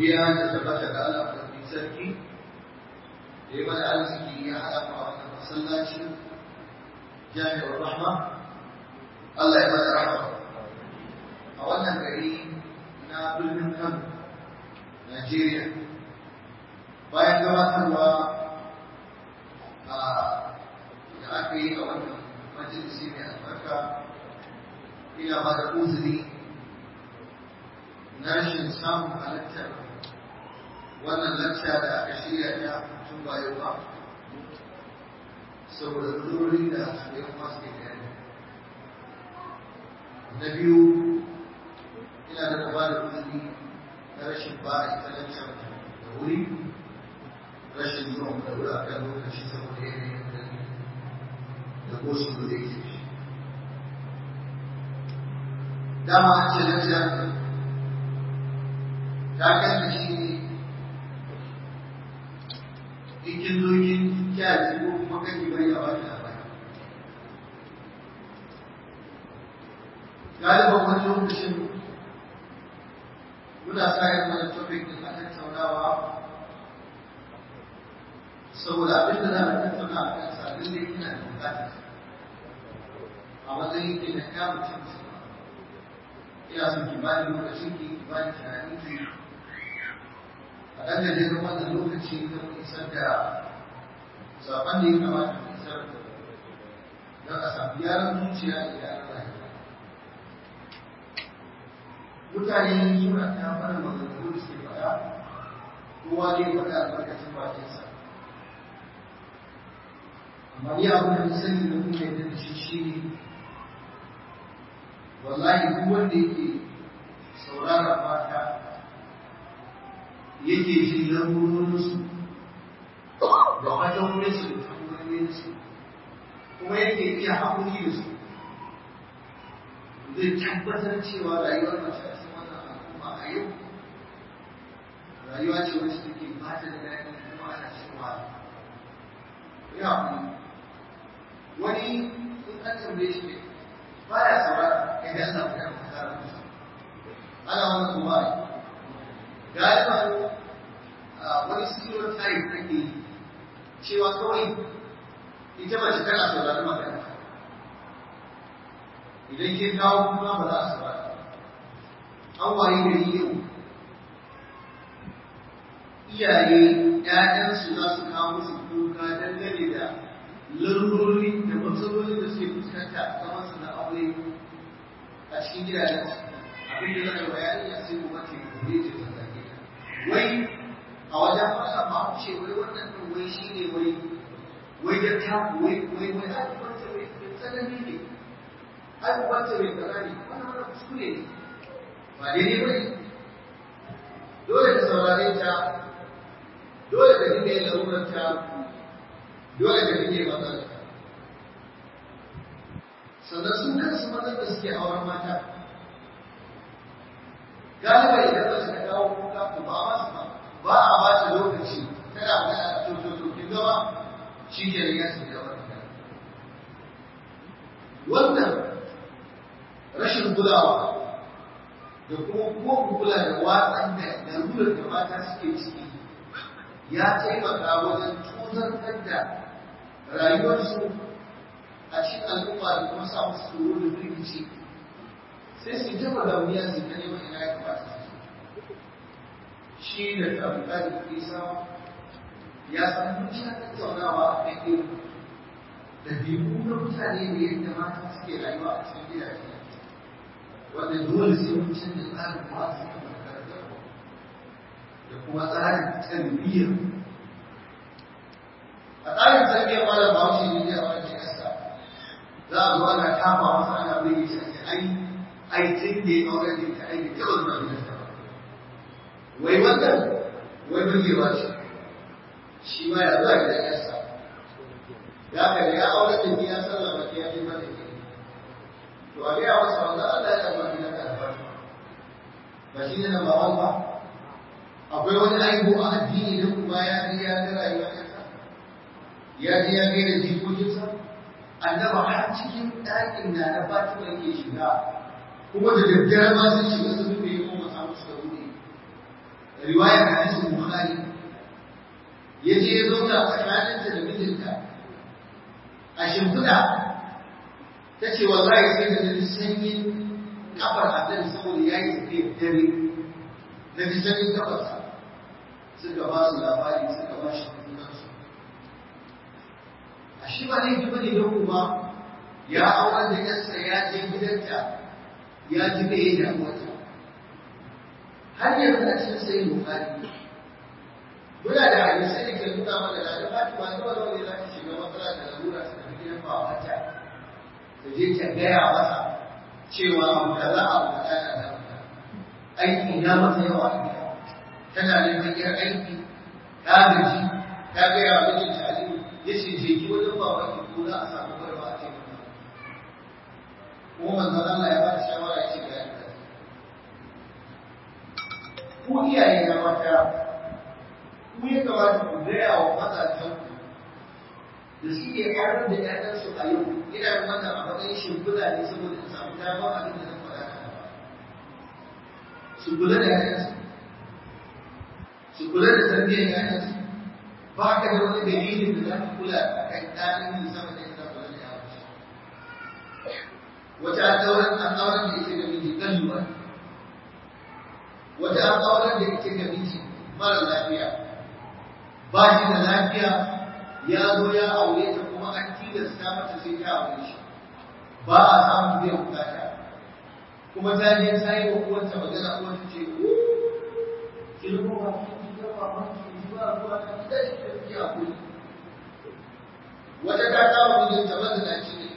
godiya da tabbata ga Allah mai sarki da ya mana arziki ya haɗa mu a wannan masallaci jami'ar rahma Allah ya mana rahma a wannan gari na birnin Kano Najeriya bayan gabatarwa a da aka yi a wannan majalisi mai albarka ina ba da uzuri na rashin samun halittar wannan lacca da aka shirya ta tun bayo ba saboda budurin da ya kuma suke gani na biyu ina da ba da uzuri na rashin ba a ita lacca da wuri rashin zuwa da wuri a kan lokaci saboda yanayin da da gosu da yake dama an ce lacca ta kanta shi ne ikin zokin kyaji ko kuma kake bari a wani labari galiban wani lokacin muna sa yin wani topic din a tattaunawa saboda abin da za a tattauna a kan sabin da yana da bukatar a matsayin ke na ya mutum ina son ki bani lokacin ki bani tunanin ki a ɗan gajeren wannan lokaci don isar da saƙon da ya kamata mu isar don a samu gyaran zuciya da gyaran rayuwa. Mutane suna ta fara maganganu da suke faɗa, kowa ne faɗa albarkacin bakinsa. Amma ni abin da na sani da kuma yadda da shi shi ne, wallahi duk wanda yake saurara mata yake jin lamurorinsu da fatawoyinsu da tambayoyinsu kuma yake iya haƙuri da su zai tabbatar cewa rayuwar mace a cikin wannan al'umma a yau rayuwa ce wacce take ba ta da daɗi kuma ana cikin wahala ya haƙuri wani in an tambaye shi ba ya saurara idan ana magana a tsarin musa ana wannan kuma galiban wani stereotype ake yi cewa kawai ita mace tana saurari magana idan ke kawo kuma ba za a saurara an waye gari yau iyaye ‘ya'yansu za su kawo musu kuka dangane da larurori da matsaloli da suke fuskanta a zaman su na aure a cikin gidajen abin da zai bayani ya sai kuma ke kore ce ta zage wai a wajen Allah ba mu ce wai wannan din wai shine wai wai da ta wai wai wai abubuwan ta mai tsanani ne abubuwan ta mai kaza ne wannan wannan kuskure ne ba daidai ba ne dole ka saurare ta dole ka dinga yin larurar ta dole ka dinga yin matsalar ta sannan su kansu mazan da suke auren mata galiba idan ba su ka kawo kuka to ba masu ba ba a ba ta lokaci tana magana a to to to kin gaba shi ke riga su da wannan wannan rashin kulawa da kuma ko kula da watsan da lalurar da mata suke ciki ya taimaka wajen tozartar da rayuwarsu a cikin al'umma da kuma sa musu tsoro da firgici sai su jama da wuya su ta neman ina ya kamata su shi da tabbata da isa ya san mutane tattaunawa a kan irin ɗabi'u na mutane da yadda mata suke rayuwa a cikin gidaje wanda dole sai mun canza tsarin wasu da makarantar da kuma tsarin tarbiyyar a tsarin tarbiyyar malam bahaushe ne da wani yasa za a zo ana kafa masa ana bai shi a ai ai tun da ya aure da ta aiki ta zuwa gidansa ba wai wannan wai burgewa ce shi ma ya zuwa gidan yarsa ya ka ya aure da ya sallama ya je mata ke to a gaya masa wanda Allah ya zuwa gidan ka da ba shi ne na bawan ba akwai wani aibu a addini da kuma ya ji ya ga rayuwar yarsa ya ji ya ga da jikokinsa annaba har cikin ɗakin na na Fatima yake shiga kuma da daddare ma sun shiga su rufe ko ba samu su da wuri riwayar hadisin bukhari ya je ya zauna tsakaninta da mijinta a shimfiɗa ta ce wallahi sai da na sanyin kafar annabi saboda ya yi tafiyar dare na ji sanyin kafarsa suka ba su labari suka ba shi junansu a shi ba laifi ba ne don kuma ya auren da yarsa ya je gidanta ya ji me ya damuwarta har yanzu a cikin sayin bukari muna da hadisai da ke nuna mana da da fatima nawa nawa ne za ta shiga matsala da lalura ta tafi gidan babanta ta je ta gaya masa cewa abu kaza abu kaza na da aiki ya mata yawa a gida tana neman yar aiki ta gaji ta gaya wa mijinta aliyu ya ce je ki wajen babanki ko za a samu barba a taimaka kuma manzon Allah ya bada shawara ya ce ga yadda ku iyaye na mata ku ya kamata ku gaya wa mazajen da suke auren da ƴaƴansu a yau ina yin wannan a matsayin shimfiɗa ne saboda in samu damar abin da zan faɗa a gaba su kula da ƴaƴansu su kula da tarbiyyar ƴaƴansu ba ka da wani dalilin da za ka kula a kan ɗanin sama da yadda kula da ƴaƴansu wata an auren an auren da ita ga miji ɗaluwa wata an auren da ita ga miji mara lafiya ba shi da lafiya ya zo ya aure ta kuma an tilasta mata sai ta aure shi ba a samun biyan bukata kuma ta je ta yi wa uwarta magana uwarta ce ko ki rubu ba ki ji ba ba ki ji ba ruwa ta ki tashi ta ki hakuri wata ta kama mijinta mazinaci ne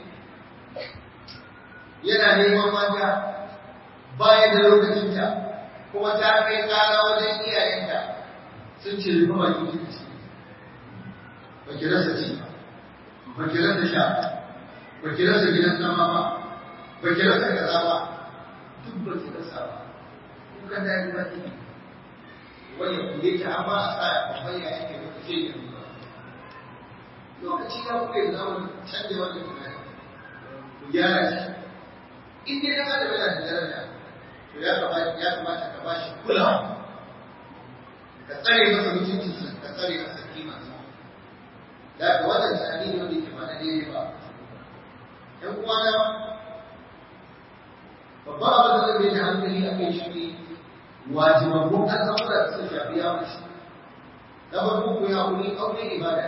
yana neman mata baya da lokacinta kuma ta kai kara wajen iyayenta sun ce rufe baki kika ci ba ki rasa ci ba ki rasa sha ba ki rasa gidan zama ba ba ki rasa kaza ba duk ba ki rasa ba kuka da yi baki wani kuje ki amma a sa babban ya yake ba ce ne ba lokaci ya kuka yi zama canja wannan tunani ku gyara shi in dai dan adam yana da daraja to ya kamata ya kamata ka bashi kulawa ka tsare masa mutuncinsa ka tsare masa kimansa da ka wannan tunani ne wanda ke ba na daidai ba ‘yan uwana babban abin da zai da hankali a kai shi ne wajibabbun al'amura da suka shafi ya mace na farko ku ya wuri aure ibada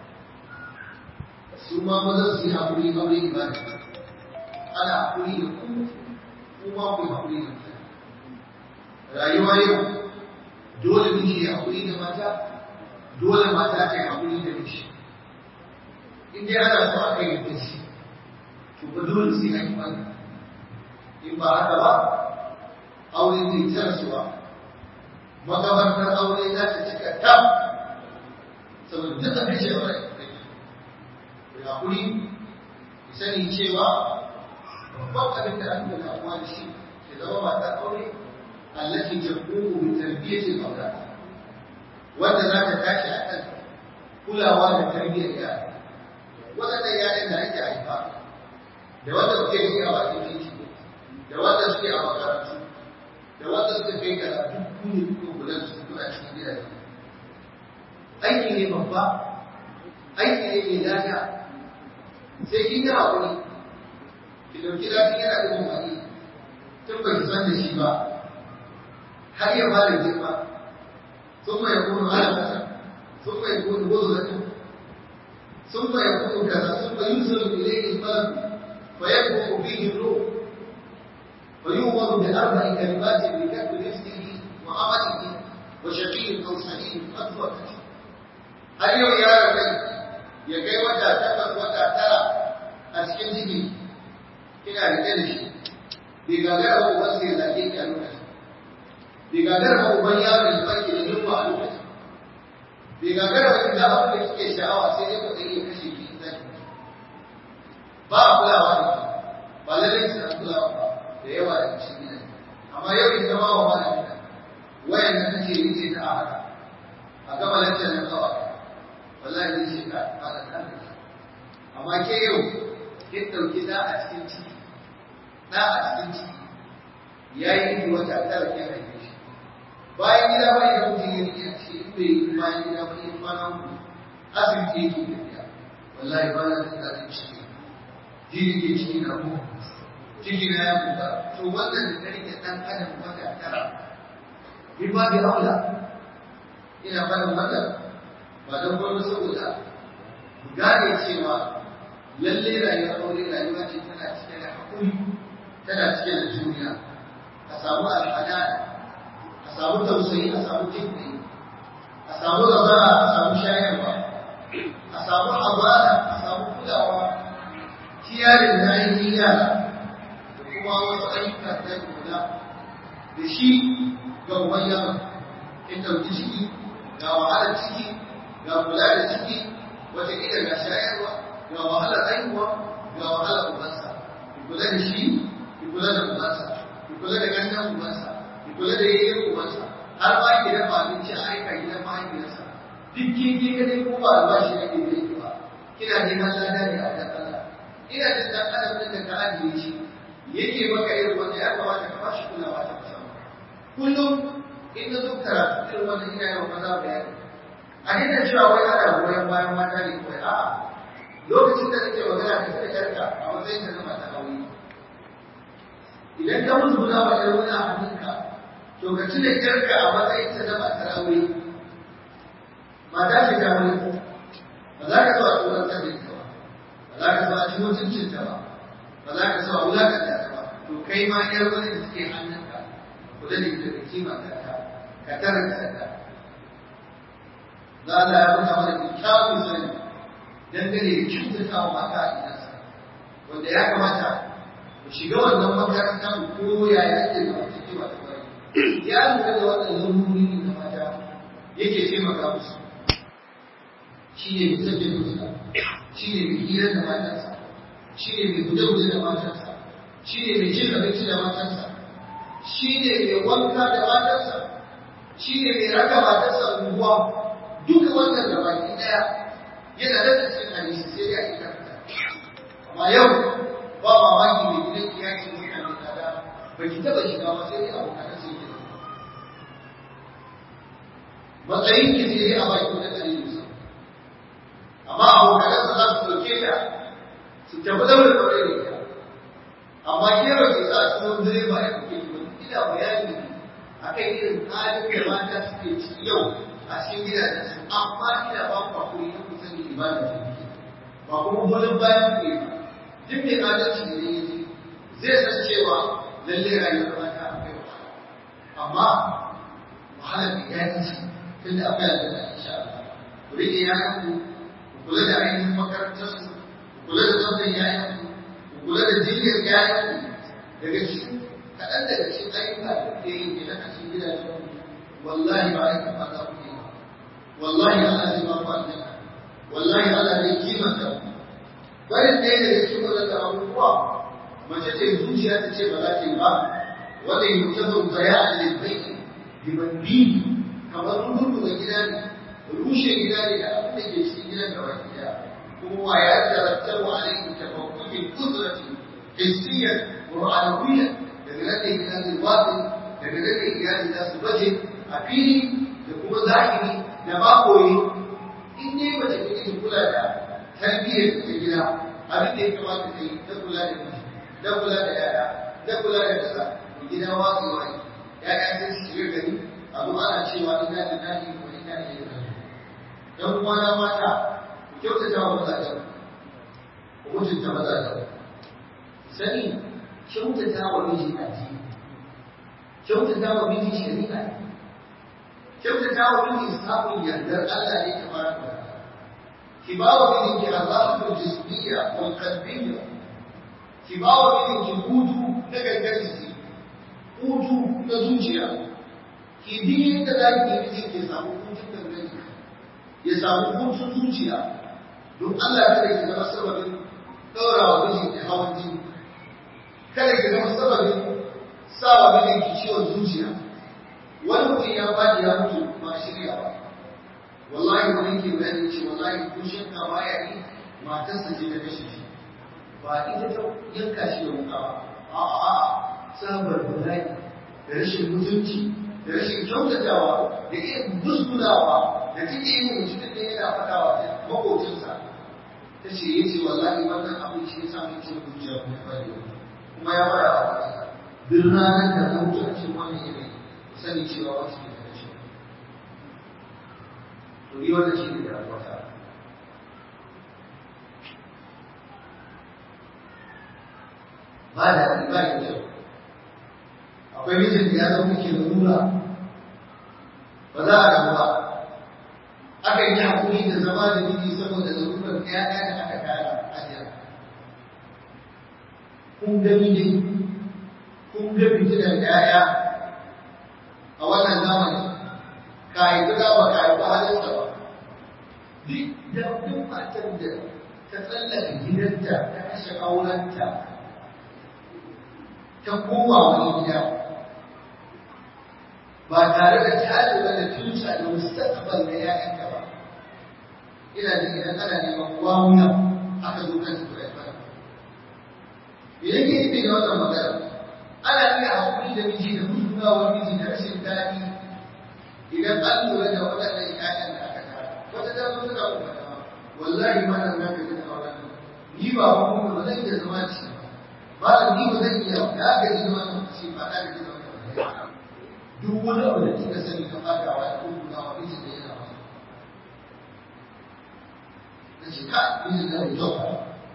su ma mazan su yi haƙuri aure ibada ana haƙuri da ku kuma ku yi haƙuri da ku rayuwa yau dole miji ya haƙuri da mata dole mata ta yi haƙuri da miji in dai ana so a kai da shi to ba dole sai an yi wannan in ba haka ba aure zai ta rasuwa makabartar aure za ta cika ta saboda duk abin shi aure ya haƙuri ki sani cewa babban abin da aka damuwa da shi ke zama matar aure التي تقوم بتربية الأولاد وأنت ذاك تاشي أكل كل أوان تربية الأولاد وأنت يا إن أنت عيبا da wanda suke yi a bakin titi da wanda suke a makarantu da wanda suke kai karatu ku ne kuka kula da su kuna cikin gidaje aiki ne babba aiki ne mai lafiya sai kin yi haƙuri ki ɗauki lafiya yana da umarni tun ba ki san da shi ba har ya fara girma ثم يكون علقة ثم يكون غزلة ثم يكون كذا ثم ينزل إليه الملك فيكبر فيه الروح ويؤمر بأربع كلمات بكتب رزقه وعمله وشقي أو سعيد أكبر har yau yaron kai ya kai wata takwas wata tara a cikin ciki kina rike da shi bai gagara ba uban sai ya zage ki a lokacin bai gagara ba uban yaro ya baki da yunwa a lokacin bai gagara ba da abin da kike sha'awa sai dai mutum ya kashe ki in zaki ba a kulawa da ki ba lallai ki san kulawa ba da yawa da cikin gidan amma yau in zama wa malamin wayan da kake yi ce ta a haka a gama lantar nan kawai wallahi zai ce ka fara kan amma ke yau kin dauki da a cikin ciki da a cikin ciki yayi ni wata tara ke haife shi bayan gida ba ya mutum ya rike ce in bai yi bayan gida ba ya kwana uku asibiti yake tafiya wallahi ba na jin daɗin ciki jini ke ciki na mu ciki na ya buga to wannan da rike ɗan adam wata tara in ba bi aula ina faɗin wannan ba don gwamnati saboda gane cewa lalle rayuwar aure rayuwa ce tana cike da haƙuri tana cike da juriya a samu al'ada a samu tausayi a samu jinkai a samu razana a samu shayarwa a samu amana a samu kulawa kiyarin na ainihin yara da kuma wasu ayyuka da kula da shi ga uban yaro in ɗauki ciki ga wahalar ciki ga kula da ciki wata ila ga shayarwa ga wahalar haihuwa ga wahalar ubansa ki kula da shi ki kula da ubansa ki kula da gangan ubansa ki kula da yayin ubansa har ma ki dafa abinci a aika gidan mahaifiyarsa duk kin ki kadai ko ba albashi ake da ki ba kina neman lada ne a wajen Allah ina jin dan adam din da ka ajiye shi yake maka irin wanda ya kamata ka bashi kulawa ta musamman kullum in na zo karatu irin wannan ina yawan maza bayani a daina cewa wai ana goyon bayan mata ne kawai a'a lokacin da nake magana da kada yarka a matsayin ta na mata aure idan ka musguna wa yar wani a hannunka to ka cire yarka a matsayin ta na matar aure mata ce ta aure ba za ka so a tsoron ta da ba za ka so a ci mutuncin ta ba ba za ka so a wulakanta ta ba to kai ma yar wani da suke hannunka kula da ita da kima ta ka karanta ta za Allah ya nuna mana kyakkyawar sani dangane da kyautata wa mata a gidansa wanda ya kamata mu shiga wannan makaranta mu koya ya ake da wata kewa ta bari ya lura da wannan lamurori ne na mata yake taimaka musu shi ne mai sabbin fuska shi ne mai hira da matansa shi ne mai guje-guje da matansa shi ne mai cin abinci da matansa shi ne mai wanka da matansa shi ne mai raka matarsa unguwa duka wannan da baki daya yana da cikin hadisi sai dai a cikin karanta amma yau ba mamaki mai gidan iyaki mutane tsada ba ki taba shiga ba sai dai abokan sai ki matsayin ki sai dai a baki wani ɗari musa amma abokan sa za su ɗauke ta su tafi da wani ɗaure da ita amma kero ke sa su wani direba ya kuke ki wani ina bayani akan irin halin da mata suke ciki yau a cikin gidajen su amma ina ba ku hakuri na ku sani ibada ce kuke ba kuma goyon bayan ku ne duk mai adalci da yayi zai san cewa lalle rayuwar mata akwai wahala amma wahala da ya yi shi tun da akwai aljanna insha Allah ku rike yayan ku ku kula da ainihin makarantar su ku kula da tsaftar yayan ku ku kula da jinyar yayan ku daga cikin kaɗan daga cikin ayyuka da kuke yi ke na cikin gidajen ku wallahi ba aikin ba za ku yi wallahi Allah zai ba ku aljanna wallahi Allah zai kimanta ku barin ɗaya daga cikin waɗanda abubuwa mace ce zuciya ta ce ba za ta yi ba wanda yi mutum zaya a lalbai dibanbi kamar rurruga gida ne rushe gida ne da abin da ke cikin gidan da baki daya kuma wa ya tarattar wa alaihi tafakkukin kudrati hissiyan wa ma'anawiyyan daga nan da gida zai watsi daga nan da iyali za su baje a fili da kuma zahiri da makoyi in dai mace take ta kula da tarbiyyar ta gida abin da ya kamata ta yi ta kula da miji ta kula da yaya ta kula da kaza da gida watsewa ne yaya sai su shiga gari abu ana cewa ina da nahi ko ina da yadda dan uwana mata ku kyautata wa mazajen ku mutunta mazajen sani kyautata wa miji addini kyautata wa miji shari'a ne kyautata wa miji samun yardar Allah ne ta fara da ki ba wa mijinki azabatul jismiyya wal qalbiyya ki ba wa mijinki hutu na gangar jiki hutu na zuciya ki bi yadda za ki yi mijinki ya samu hutun gangar jiki ya samu hutun zuciya don Allah kada ki zama sababin ɗaura wa mijinki hawan jini kada ki zama sababin sa wa mijinki ciwon zuciya wani mutum ya faɗi ya mutu ba shirya ba wallahi wani ke bayani ce wallahi ko shakka ba ya yi matarsa ce ta kashe shi ba ita ta yanka shi da wuka ba a'a a'a sabar bala'i da rashin mutunci da rashin kyautatawa da irin musgunawa da take yi wa mutumin da yana faɗawa makocinsa ta ce ya ce wallahi wannan abin shi ya sa mai cin zuciya kuma ya bari kuma ya fara a wata duk ranar da na mutu a cikin wannan yanayi sani cewa wata ne da shi to yi wannan shi ne da wata ba da ba da kyau akwai mijin da ya zama ke nuna ba za a rabu ba aka yi haƙuri da zama da miji saboda larurar ƴaƴa da aka kara ajiya kun ga miji kun ga fitilar ƴaƴa a wannan zamani ka yi guda ba ka yi halinsa ba duk da duk matar da ta tsallaka gidanta ta kashe aurenta ta koma wani gida ba tare da ta lura da tuta da mustaqbal na ƴaƴanka ba ina da idan ana neman wawuya aka zo kan su da ba me yake nufi da wannan magana ana iya hakuri da miji da musgunawar miji da rashin daɗi idan an lura da waɗannan ƴaƴan da aka tara wata ta zo tana kuma da wallahi ma nan naka ji da auren ni ba kuma ba zan iya zama da shi ba malam ni ba zan iya da aka ji da wannan shi ba da aka ji da wannan duk wani abu da kika sani ka fada wa ya kuma wa mijin da yana masa na ce ka mijin da mai kyau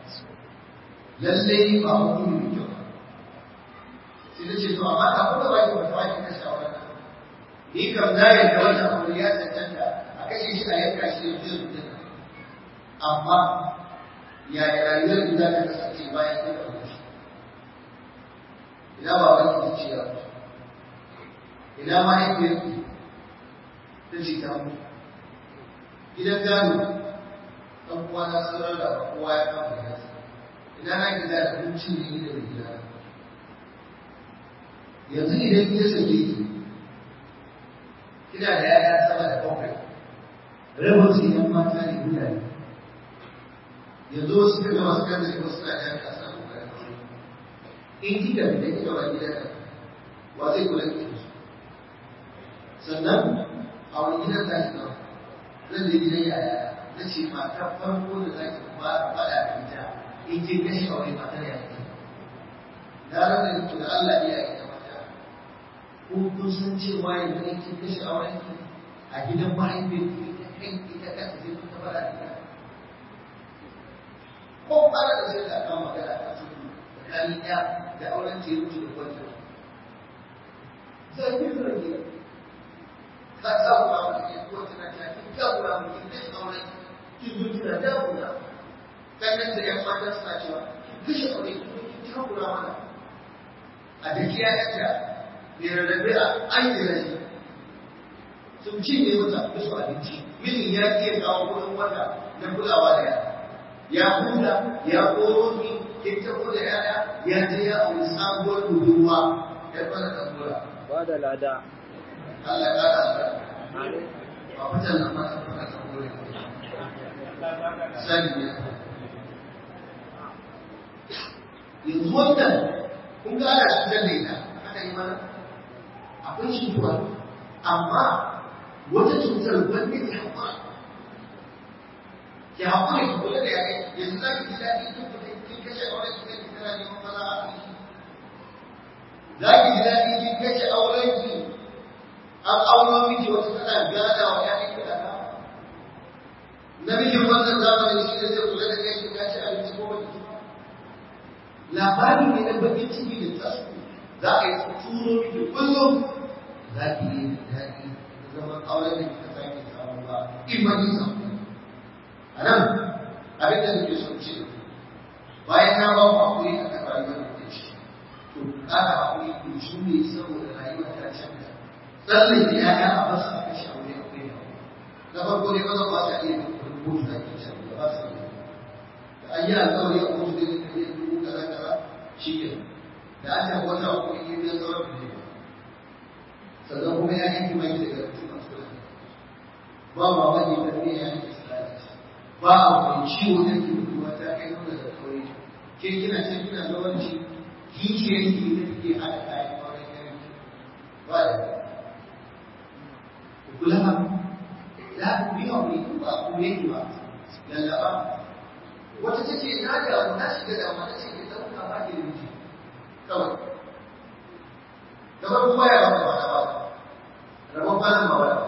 lallai ba mutum mai kyau sai na ce to amma ka kuma ba ki wata wani kashe a wannan ni kam na yarda wannan abu ya cancanta a kashe shi a yanka shi da mutum mutum amma yaya rayuwar da za ta kasance bayan kin ɗauke shi ina ba wani ki ce ya mutu ina mahaifiyarki ta ce ta mutu gidan gado ɗan uwa na sauran da kowa ya kama da yasa ina na gida da abincin ne ni da mai gida yanzu idan ya sake ki kina da yaya sama da bakwai rabin su yan mata ne mutane yanzu wasu kaga masu kan da wasu na da kasa da kokarin in kika da kika ba gida wa zai kula da su sannan a wani gidan za ki zama zan je gidan yaya na ce mata farko da za ki ba faɗa da ita in kin kashe aure matar ya ce na rasa ku da Allah ya yi da mata ko kun san cewa yanzu in kin kashe auren ki a gidan mahaifin ki ita kai ita kanta sai kun ta faɗa da ita ko fara da sai da kan magana a cikin tsakanin ya da auren ce mutu da kwanta zai yi rage ka takura mu ke ko tana ta kin takura mu kin kashe auren kin zo kina takura kannan da yan mata suna cewa kin kashe aure kin zo kin takura mana a da kiya yanta ne rarrabe a an yi rashi sun ci ne mata musu abinci mijin ya iya kawo kudin wata na kulawa da yara ya huta ya koro ki kin tafi da yaya ya je ya auri sabuwar budurwa ya fara tambura ba da lada Allah ya ƙara albarka. Ba fitan nan ma ta fara ta kore. Sani ne. Yanzu wannan kun ga ana cutar da ita aka yi mana akwai cutuwa amma wata cutar wanda ke haƙura. Ke haƙura ki kula da yare yanzu za ki ji daɗi kin fita kin kashe auren ki kai tana neman maza a ciki. Za ki ji daɗi kin kashe auren ki an auno miki wata tana gada wa ƴaƴan ki kaza namijin wannan zamanin shi ne zai kula da kai ki kaci abinci ko baki ci labari ne na bakin ciki da tasku za a yi turo miki kullum za ki yi daɗi da zaman auren da kika sake samu ba in ba ki samu a nan abin da nake son ce bayan na ba ku hakuri a kan rayuwar da ke ciki to ƙara hakuri ku jure saboda rayuwa ta canza tsallin da ya a basu a kashe aure a kai na farko ne maza ba sa iya rubutu da ke shan da ba su iya da an yi alƙawari a kotu da ka iya dubu kaza kaza shi ke da an tafi wata uku in yi biyan tsawon da ne sannan kuma ya yanki mai daga mutum masu kula ba ma wani da ne ya yanki tsari ba a wani ciwo da ke mutuwa ta kai nuna da kawai ke kina can kina zamanci kishiyar ki da take haɗa kayan auren yanki ba da kula ya biya wuri ba ku ne ba lallaba wata ta ce na da na shiga da ma ce ke dauka ba ki da miji kawai kamar kuma ya ba ba ba rabon kwanan ba ba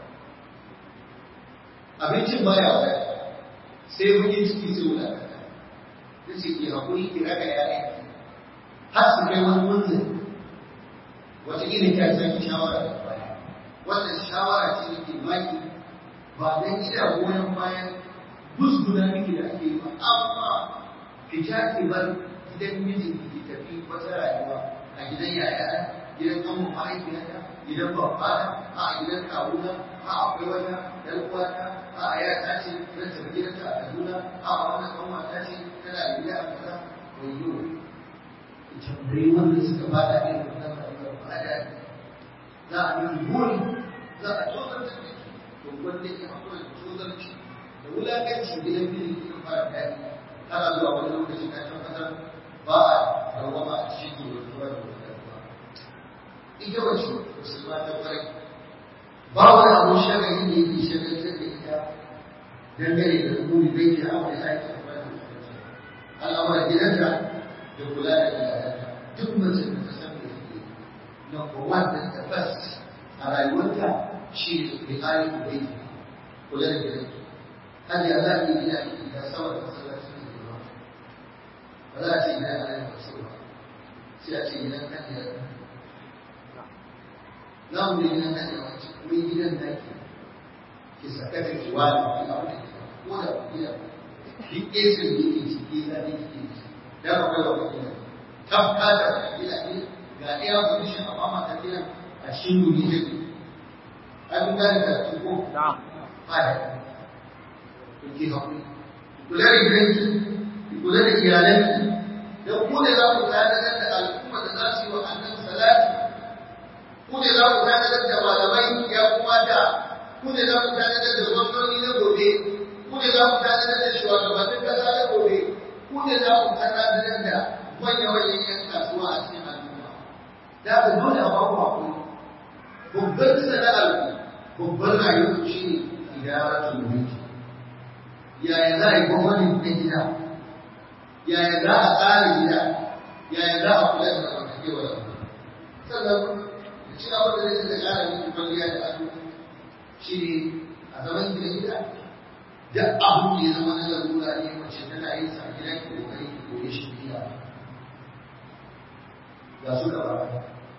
abincin ba ya wata sai mun yi ciki sai wula ta ce ki haƙuri ki raga yayan har su kai wani munzin wata irin ta san shawara da baya wannan shawara ce da ke baki ba dan ina goyon bayan musguna miki da ake yi ba amma ki ja ki bar gidan mijin ki tafi wata rayuwa a gidan yaya gidan kanmu mahaifiyata gidan babana a gidan kawuna a akwai wata yar uwata a ya ta ce zan tafi gidanta a Kaduna a wannan kanwata ce tana da gida a kaza wayo ki tambayi wanda suka bada irin wannan rayuwar ba da za a yi buri za a tozar da ke to wanda ya hakura da tozarci da wulakanci gidan biyu ke fara daɗi har zuwa wani lokaci ka tabbatar ba a rawama a cikin zuwa da wata ita wace musulma ta kwarai ba wani abu shagari da yake shagaltar da ita dangane da rukuni bai ke abu da ake amfani da al'amuran gidanta da kula da iyalanta duk mace da ta san da yake number one da ta bas a rayuwarta shi ne riƙayen da bai kula da gidanta hajji a za a yi gida da sama da masallaci da girma ba za a ce gidan ana yin wasu ba sai a ce gidan kan gidan za mu yi gidan nan yawa ce kuma gidan da ke ki saka da ki wani ki abu da ke ko da ku gida duk esin da yake ciki za ne ke ci da ba kai wa gida tabka da gida ne ga iya condition amma ma ta gida a cikin duni ne ai kun gane da su ko na'am ai ku ki hakuri kula da gidanki ki kula da iyalanki dan ku ne za ku tare da al'umma da za su yi wa annabi salati ku ne za ku tanadar da malamai ya kuma da ku ne za ku tanadar da gwamnoni na gobe ku ne za ku tanadar da shugabannin kasa na gobe ku ne za ku tanadar da manya-manyan yan kasuwa a cikin al'umma da ku dole a baku hakuri babbar sana'ar ku babbar rayuwar shi ne idaratul mulki yaya za a yi gwamnati na gida yaya za a tsara gida yaya za a kula da zamantakewa da sannan shi abin da zai da ƙara miki kwalliya da ado shi ne a zaman gida gida duk abin da ya zama na larura ne mace tana yin sa gida ki kokari ki koyi shi biya ga su gaba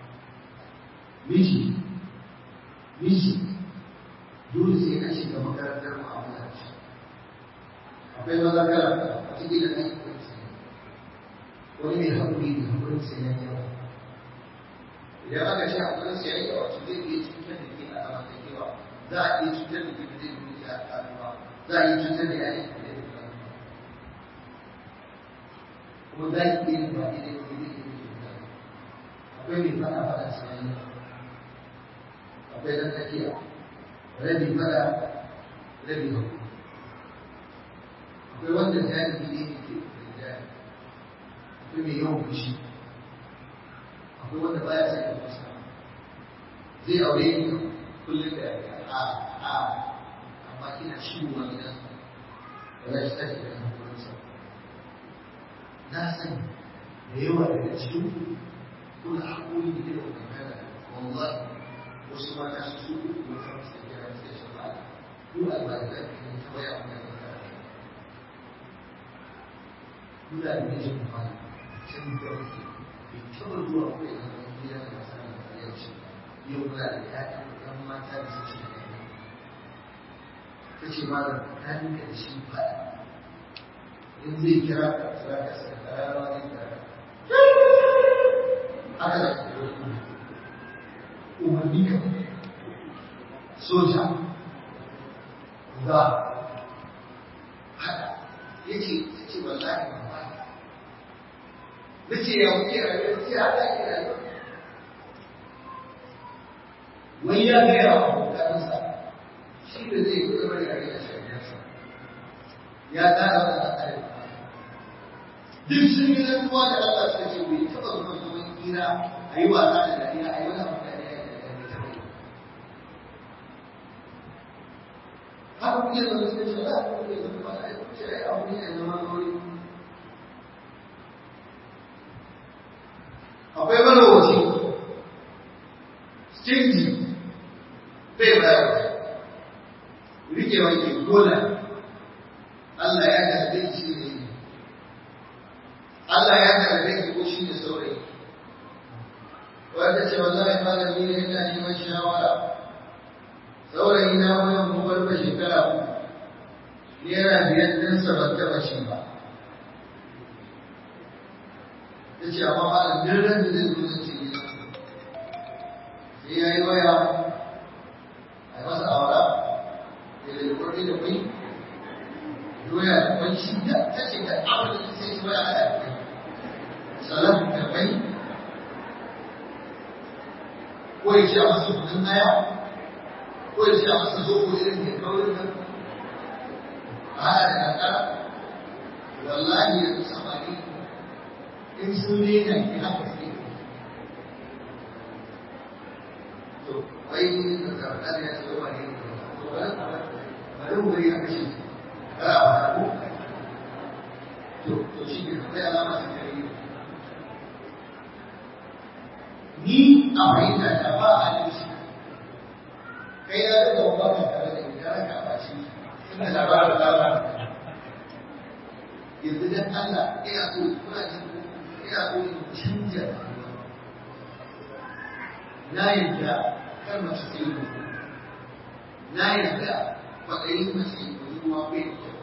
miji miji dole sai ka shiga makarantar mu'amala ce akwai maza kala a cikin da nan wani mai haƙuri ne haƙurin sai ya yawa idan aka ce akwai siyayya wato zai iya cutar da ke a zamantakewa za a iya cutar da ke da zai iya a karuwa za a iya cutar da yayin da zai iya kuma za ki iya ba daidai ko zai iya cutar akwai mai fada fada siyayya akwai dan tsakiya rabi fada rabi hau akwai wanda jami'i ne ke da jami'i akwai mai yawan fushi akwai wanda baya sai da fuska zai aure ni kullum da a a amma kina shigowa gidan ba za ki tashi da hankulansa na sani da yawa daga cikin kuna haƙuri da irin wannan kana wallahi wasu mata su su uku kuma kan su kira su da shafa'a ko albajiran ka ne ta baya wannan kana muna da mijin kwana can da wake bai taɓa zuwa ko ya zama gida da masu nan da yau shi yau muna da ƴaƴan ɗan mata da suke da ƴaƴa ta ce ma da ta dinka da shi faɗa in zai kira ka kira ka sai ka rana zai kira ka haka da ke umarni ka soja za haka ya ce ya ce wallahi ba nace ya wuce rayuwa ce haka ake rayuwa wai ya gaya wa abokansa shi da zai yi zama da rayuwa shafiyarsa ya tsara wa da tsare duk sun yi zantuwa da Allah suka ce bai taɓa zuwa zaman kira a yi wasa da dariya a yi wani abu da ya yi da ya taɓa yi haka kuke da wani sai da haka kuke da kuma ai kuke ai abu ne da zama dole akwai malowaci stingy bai bayar rike wani gola Allah ya garbe shi ne Allah ya garbe ki ko shi ne saurayi wanda ce wallahi malami ne ina neman shawara saurayi na wajen gobar ba shekara uku naira biyar ɗin sa ban taɓa shi ba ta ce amma malam duk ran da zai zo zan ce gida sai ya yi waya a masa aura da lalurori da kwai doya da kwai shi da ta ce da abin da sai shi waya a kwai salam da kwai ko ya ce a masa kudin haya ko ya ce a masa zobo irin mai kaurin nan a haɗa da kankara wallahi yanzu samari in sun rena ki haka sai to wai da zarga da ya ce wa ne to bari bari mu bari a kashe kara ba ta ko to to shi ne akwai alama ta kare ni a fahimta ta ba a halin shi kai ya daga wa ba tare da ita raka ba shi suna da ba da lalata yanzu dan Allah ina so kuna jin ina so in canja na yadda kar mace ta yi na yadda matsayin mace budurwa bai da kyau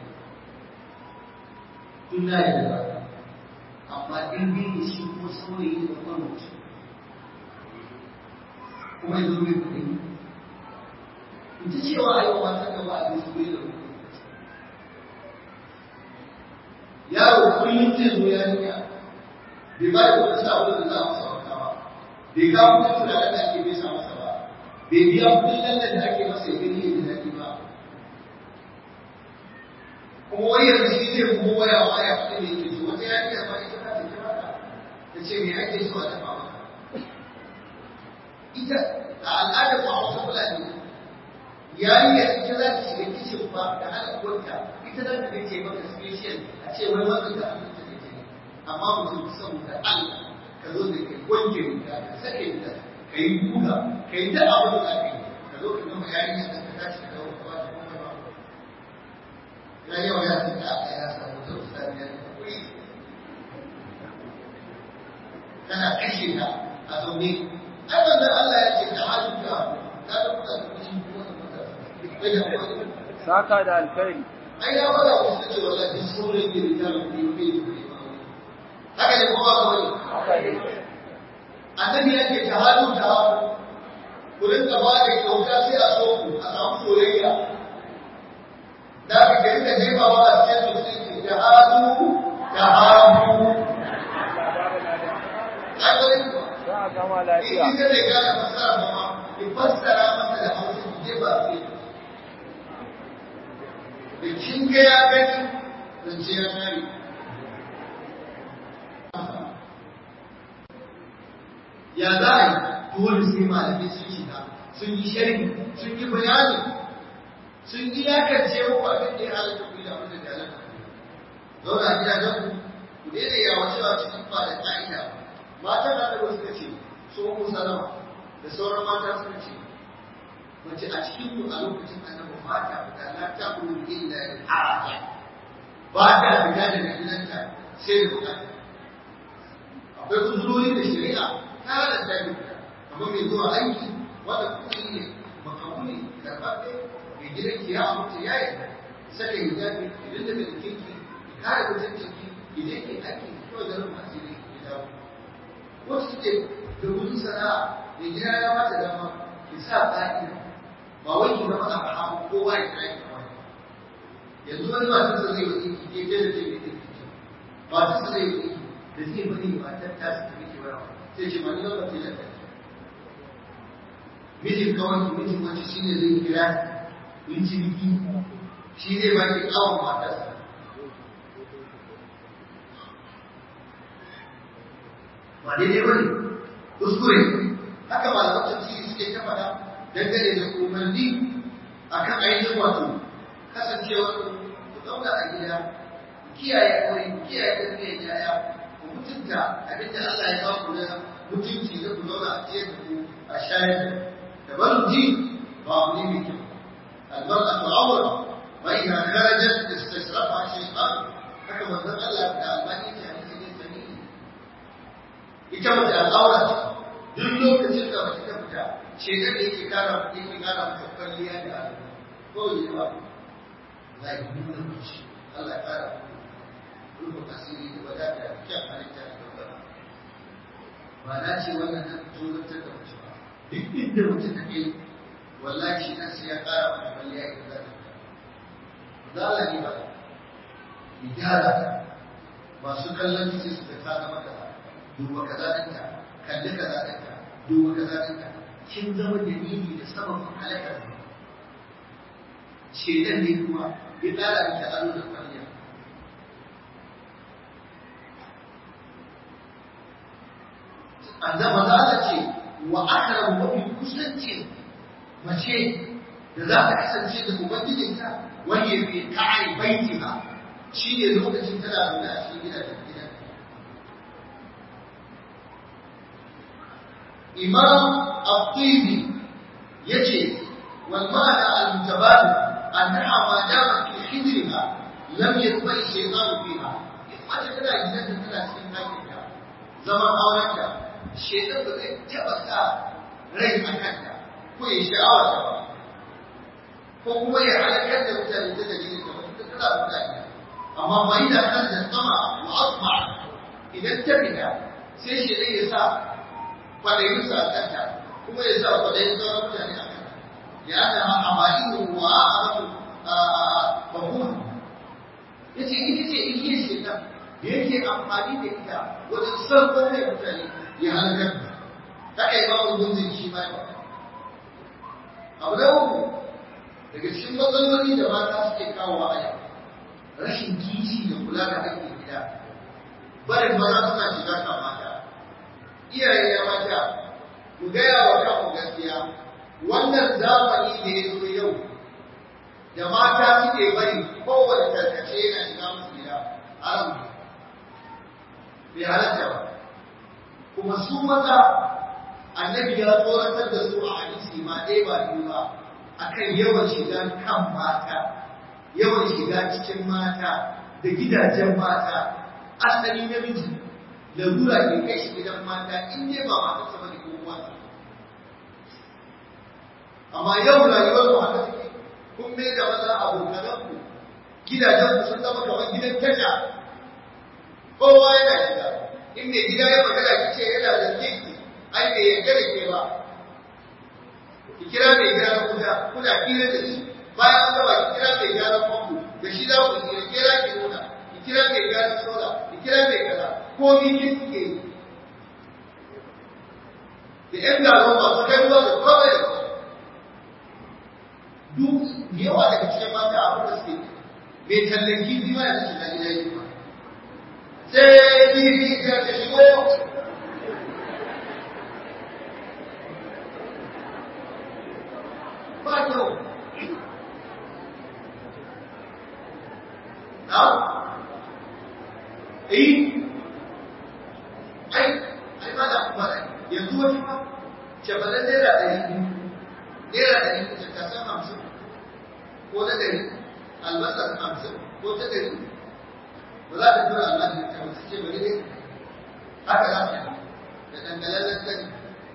tun na yadda amma in bi shi ko saurayi da kuma mutum kuma yanzu mai kuɗi ita cewa a yau mata gaba a bisu bai da kuɗi yaro kullum zai zo ya niya bai ba da wani sabon da za a masa wanka ba bai ga kudin turaren da ake bisa masa ba bai biya kudin lallan da ake masa ya gani ya daɗi ba kuma wai yanzu shi zai kuma waya waya kudin da yake so wata ya iya ma ita ta kira ka ta ce me ake so a dafa maka ita a al'adar ba wasu fulani yarinya ita za ta shiga kicin ba da hana uwarta ita za ta ce maka special a ce wai wannan da abin da take amma mutum saboda Allah ka zo da kai wanke riga ka sake riga ka yi buga ka yi duk abin da aka yi ka zo ka gama yarinya da ka tashi ka dawo ka ba ta kuma ba ina yau ya ce ka aka ya samu ta ustadi ya ta kuri kana kashe ta a zaune ai wannan Allah ya ce ta hajjuka ta da kuka da kuɗi kuma da kuka saka da alkhairi ai ya fara wasu ce wallahi sauran ne da ta rufe bai da haka ne kuma ba wani annabi ya ce tahadu tahadu ku rinka ba da kyauta sai a so ku a samu soyayya da ka ke rinka jefawa a cikin su sai ce tahadu tahadu an gani ba za a gama lafiya in ka zai gane fasara ba ma ki fassara masa da hausa ki jefa sai da kin ga ya gani zance ya kare ya za a yi dole sai malamai sun shiga sun yi sharhi sun yi bayani sun yi yakance muku abin da ya halatta ku da abin da ya halatta ku zauna a gidajen ku ku daina yawa cewa cikin ba da ka'ida matan da da suka ce su mu salama da sauran mata suka ce mace a cikin ku a lokacin annabi ba ta fita la ta kulu illa al-haraja ba ta fita daga gidanta sai da bukata akwai kuzurori da shari'a ta halatta ne kamar mai zuwa aiki wanda kuma ne makamuni karɓaɓɓe mai gidan ki ya amince ya yi saka hijabi idan da mai kinki kare mutuncin ki idan ke aiki kawai da rufa asiri ya dawo wasu suke da wurin sana'a mai gida ya mata dama ki sa ƙa'ida ba wai ki zama a rahamu kowa ya kai kamar yanzu wani matarsa zai yi ki ke da ce mai ɗinki matarsa zai yi da zai bari matar ta su tafi ke warawa sai ce mani zama ce da mijin kawai mijin wacce shi ne zai kira yin ciniki shi zai ba ki kawon matarsa ba daidai ba ne kuskure haka malaman tafsiri suke ta faɗa dangane da umarni akan ainihin wato kasancewar ku zauna a gida ku kiyaye aure ku kiyaye tarbiyyar yaya ku mutunta abin da Allah ya ba ku na mutunci da ku zauna a ciyar da ku a shayar da da barin ji ba abu ne mai kyau albarkatu awra wa idha kharajat istashrafa shaytan haka manzon Allah da albani ta hadisi ne sahihi ita mace al'aura ce duk lokacin da mace ta fita shaitan da yake kara yake kara mata kwalliya da ado ko yi ba za ki nuna mace Allah ya kara rufe asiri da wadata da kyan halitta da daukar ba na ce wannan ta tozartar da mace ba duk inda mace ta kai wallahi shi nan sai ya kara mata kwalliya idan za ta fita za Allah ne ba ki gyara masu kallon sai su ga ta zama kaza duba kaza ɗinka kalli kaza ɗinka duba kaza ɗinka kin zama dalili da sababin halakar shedan ne kuma ya ƙara miki ado da kwalliya annaba za ta ce wa akram mafi kusanci mace da za ta kasance da ubangijinta wani ya fi ta'ai baitina shi ne lokacin tana zaune a cikin gidajen gidan imam al-tibi yace wal ma'ana al-mutabadil annaha ma damat fi hijriha lam yatbai shaytan fiha mace tana gidan da tana cikin ɗakin ta zaman auren ta shaytan ba zai taɓa sa rai a kanta ko ya sha'awa ta ba ko kuma ya halakar da mutane ta dalilin ta wata tana mutane amma bai da kan da sama wa asma idan ta fita sai shaytan ya sa kwaɗayinsa a kanta kuma ya sa kwaɗayin sauran mutane a kanta ya ta amalihu wa a'rafu fahuma yace ita ce igiyar shaitan da yake amfani da ita wajen sarko mai mutane ya halakar da haka yi babu gunzin shi ma ba abu da uku daga cikin matsaloli da mata suke kawo a yau rashin kishi da kula da haƙƙin gida barin maza suna shiga kan mata iyaye ya mata ku gaya wa kanku gaskiya wannan zamani da ya zo yau da mata suke bari kowane tarkace yana shiga musu gida haram ne bai halatta ba kuma su maza annabi ya tsoratar da su a hadisi ma ɗaya ba biyu ba akan yawan shiga kan mata yawan shiga cikin mata da gidajen mata asali namiji larura ke kai shi gidan mata in dai ba matarsa bane ko uwarsa amma yau rayuwar mu haka take kun mai da maza abokanan ku gidajen ku sun zama kamar gidan tasha kowa yana shiga in mai gida ya magana ki ce yana da ki ai bai yarda da ke ba ki kira mai gyara kuda kuna hira da shi bayan an gaba ki kira mai gyara famfo da shi za ku hira kira ki nuna ki kira mai gyara sola ki kira mai kaza ko ni kin suke yi da ‘yan garon masu kai ruwa da kawai da duk yawa daga cikin mata abin da suke mai tallan kifi ma yanzu shiga gida yi ba sai kifi ya ta shigo ba kyau na eh ai ai ba da kuma yanzu wani ma shafalan naira ɗari biyu naira ɗari biyu ta san hamsin ko na ɗari albasar hamsin ko ta ɗari ba za ta tura albashi ta wasu ce bari dai haka za ta da dangalallen sani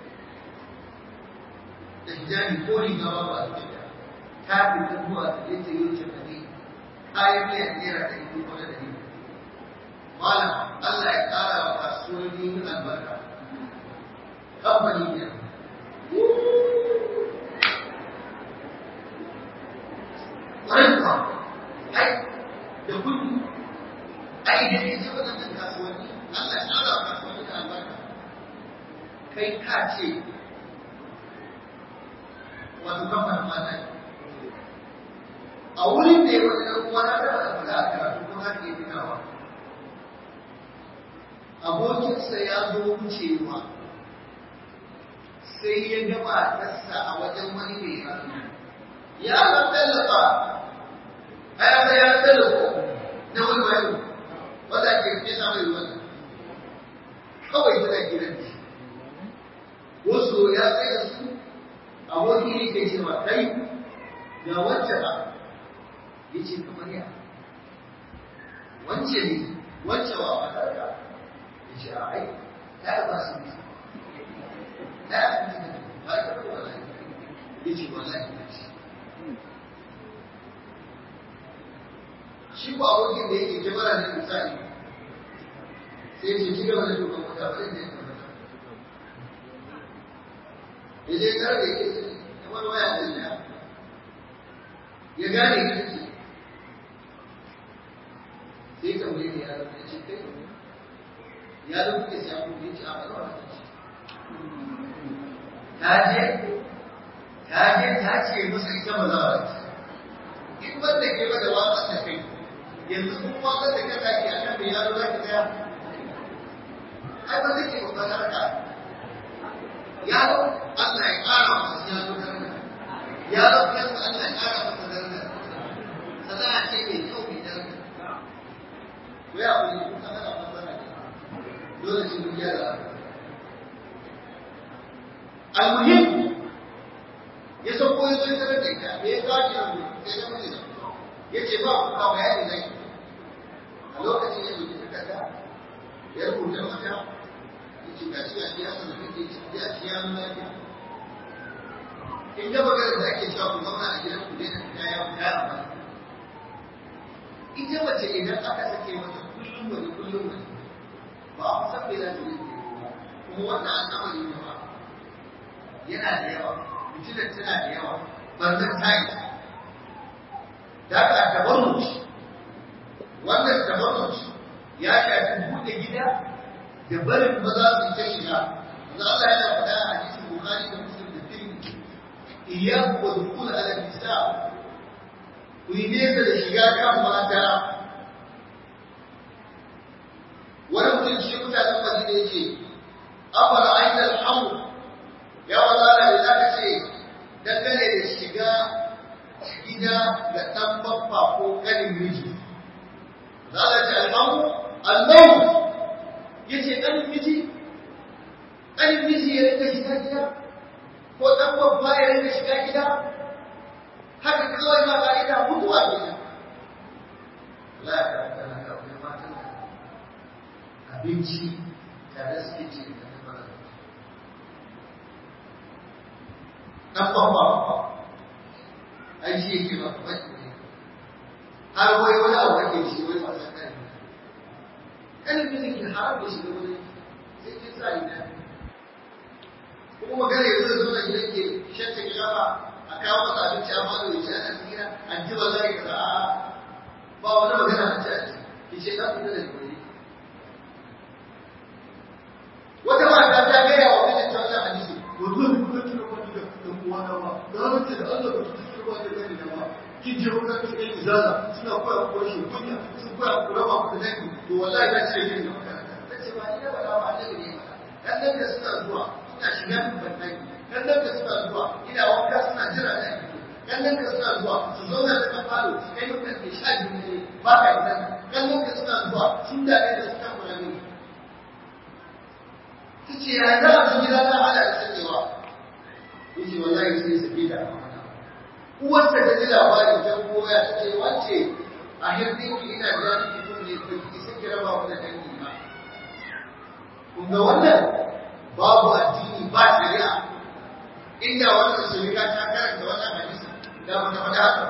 da hijabi ko riga ba ba su ta ta fi zuwa ta je ta yi wuce ne kayan miyan naira ɗari biyu ko na ɗari malam Allah ya ƙara wa kasuwanni albarka kamfani ne ƙwarar ai da kudi ai da ne ce waɗannan kasuwanni Allah ya ƙara wa kasuwanni da albarka kai ka ce wato kamfanin mata a wurin da ya wani ɗan uwa na da wani fada a karatu ko za ka iya tunawa abokinsa ya zo wucewa sai ya ga matarsa a wajen wani mai hannu ya san tallafa ga wacce ba ya ce kamar ya wance ne wacce ba matarka ya ce a ai ya ba su ne ya ba su ne ba ya ba wallahi ya ce wallahi ya ce shi ko abokin da yake jimara ne misali sai ce ci gaba da shugaban wata ba zai je kamar ya je kar da yake ce kamar waya da ya ya gane ita ce sai tambaye ne ya rubuta ce kai ya rubuta sai abu ya ce a bar wa ta ce ta je ta je ta ce masa ita ba za a ce in wanda ke bada watsa ta kai yanzu kuma watsa da kaka ke akan mai yaro za ka tsaya ai ba zai ke babban harka yaro Allah ya ƙara masa yaro daraja yaro kansa Allah ya ƙara masa daraja sana'a ce mai kyau mai daraja ko ya kuli kun san ana fasara ne dole sai mun gyara almuhim ya san ko yazo ya da ita me ya kawo ki nan sai ya mutu ya ce ba ku kawo bayani zai a lokacin ya zuci takarda ya rubuta mata ya ce gashi gashi ya sanar kake ya ci ya nuna ya in ga magana da ake cewa ku zauna a gidan ku daina fita ya fita a ba ita mace idan aka sake mata kullum wani kullum wani ba a san me za ta yi kuma wannan al'amari ne ba yana da yawa mutunan tana da yawa banzan tayi da aka tabarruci wannan tabarruci ya shafi buɗe gida da barin maza su ta shiga maza Allah yana faɗa a hadisin Bukhari da Muslim da Tirmidhi iyyaku wa dukhul ala nisa ku yi nesa da shiga kan mata wani mutum shi mutanen Madina yace afara aita alhamu ya wala da za ka ce dangane da shiga gida da ɗan babba ko ƙanin miji za ka ce alhamu allahu ya ce ƙanin miji ƙanin miji ya rinka shiga gida ko ɗan babba ya rinka shiga gida haka kawai ma ƙa'ida mutuwa ke nan la ya karanta na kafin matan abinci tare suke ce da dan babba ai shi yake ba ba har wai wani abu ake shi wai ba san kai kan da ke haram da shi da wani sai ke sa ina kuma magana yanzu zo da gidan ke shacce gaba a kawo masa abinci a fado ya ci ana tsira an ji wallahi kaza a ba wani magana a ci a ci ki ce dan fita da gobe wata mata ta gaya wa mijinta wannan hadisi wallahi kuma kina uwana ba na rantse da Allah ba ta shirba da gani da ba kin je wurin da kai izala suna koya ku shi kunya sun koya ku raba ku da dangi to wallahi ba ce yin da makaranta tace ba ni da ba ba da ne ba dan nan da suna zuwa ina shiga ban dangi dan nan da suna zuwa ina wanka suna jira da ni dan nan da suna zuwa su zauna da falo su kai mutan da sha biyu ne ba ka idan dan nan da suna zuwa sun da da suka kula ne tace ya za a gida na hada da sakewa yace wallahi sai sake da uwarsa ta ji labarin ta koya ta ce wance a hirdin ki ina da ni ki ne ko ki sai kira ba ku da dangi ba kun ga wannan babu addini ba shari'a inda wannan shari'a ta karanta wannan hadisi da ba ta faɗa haka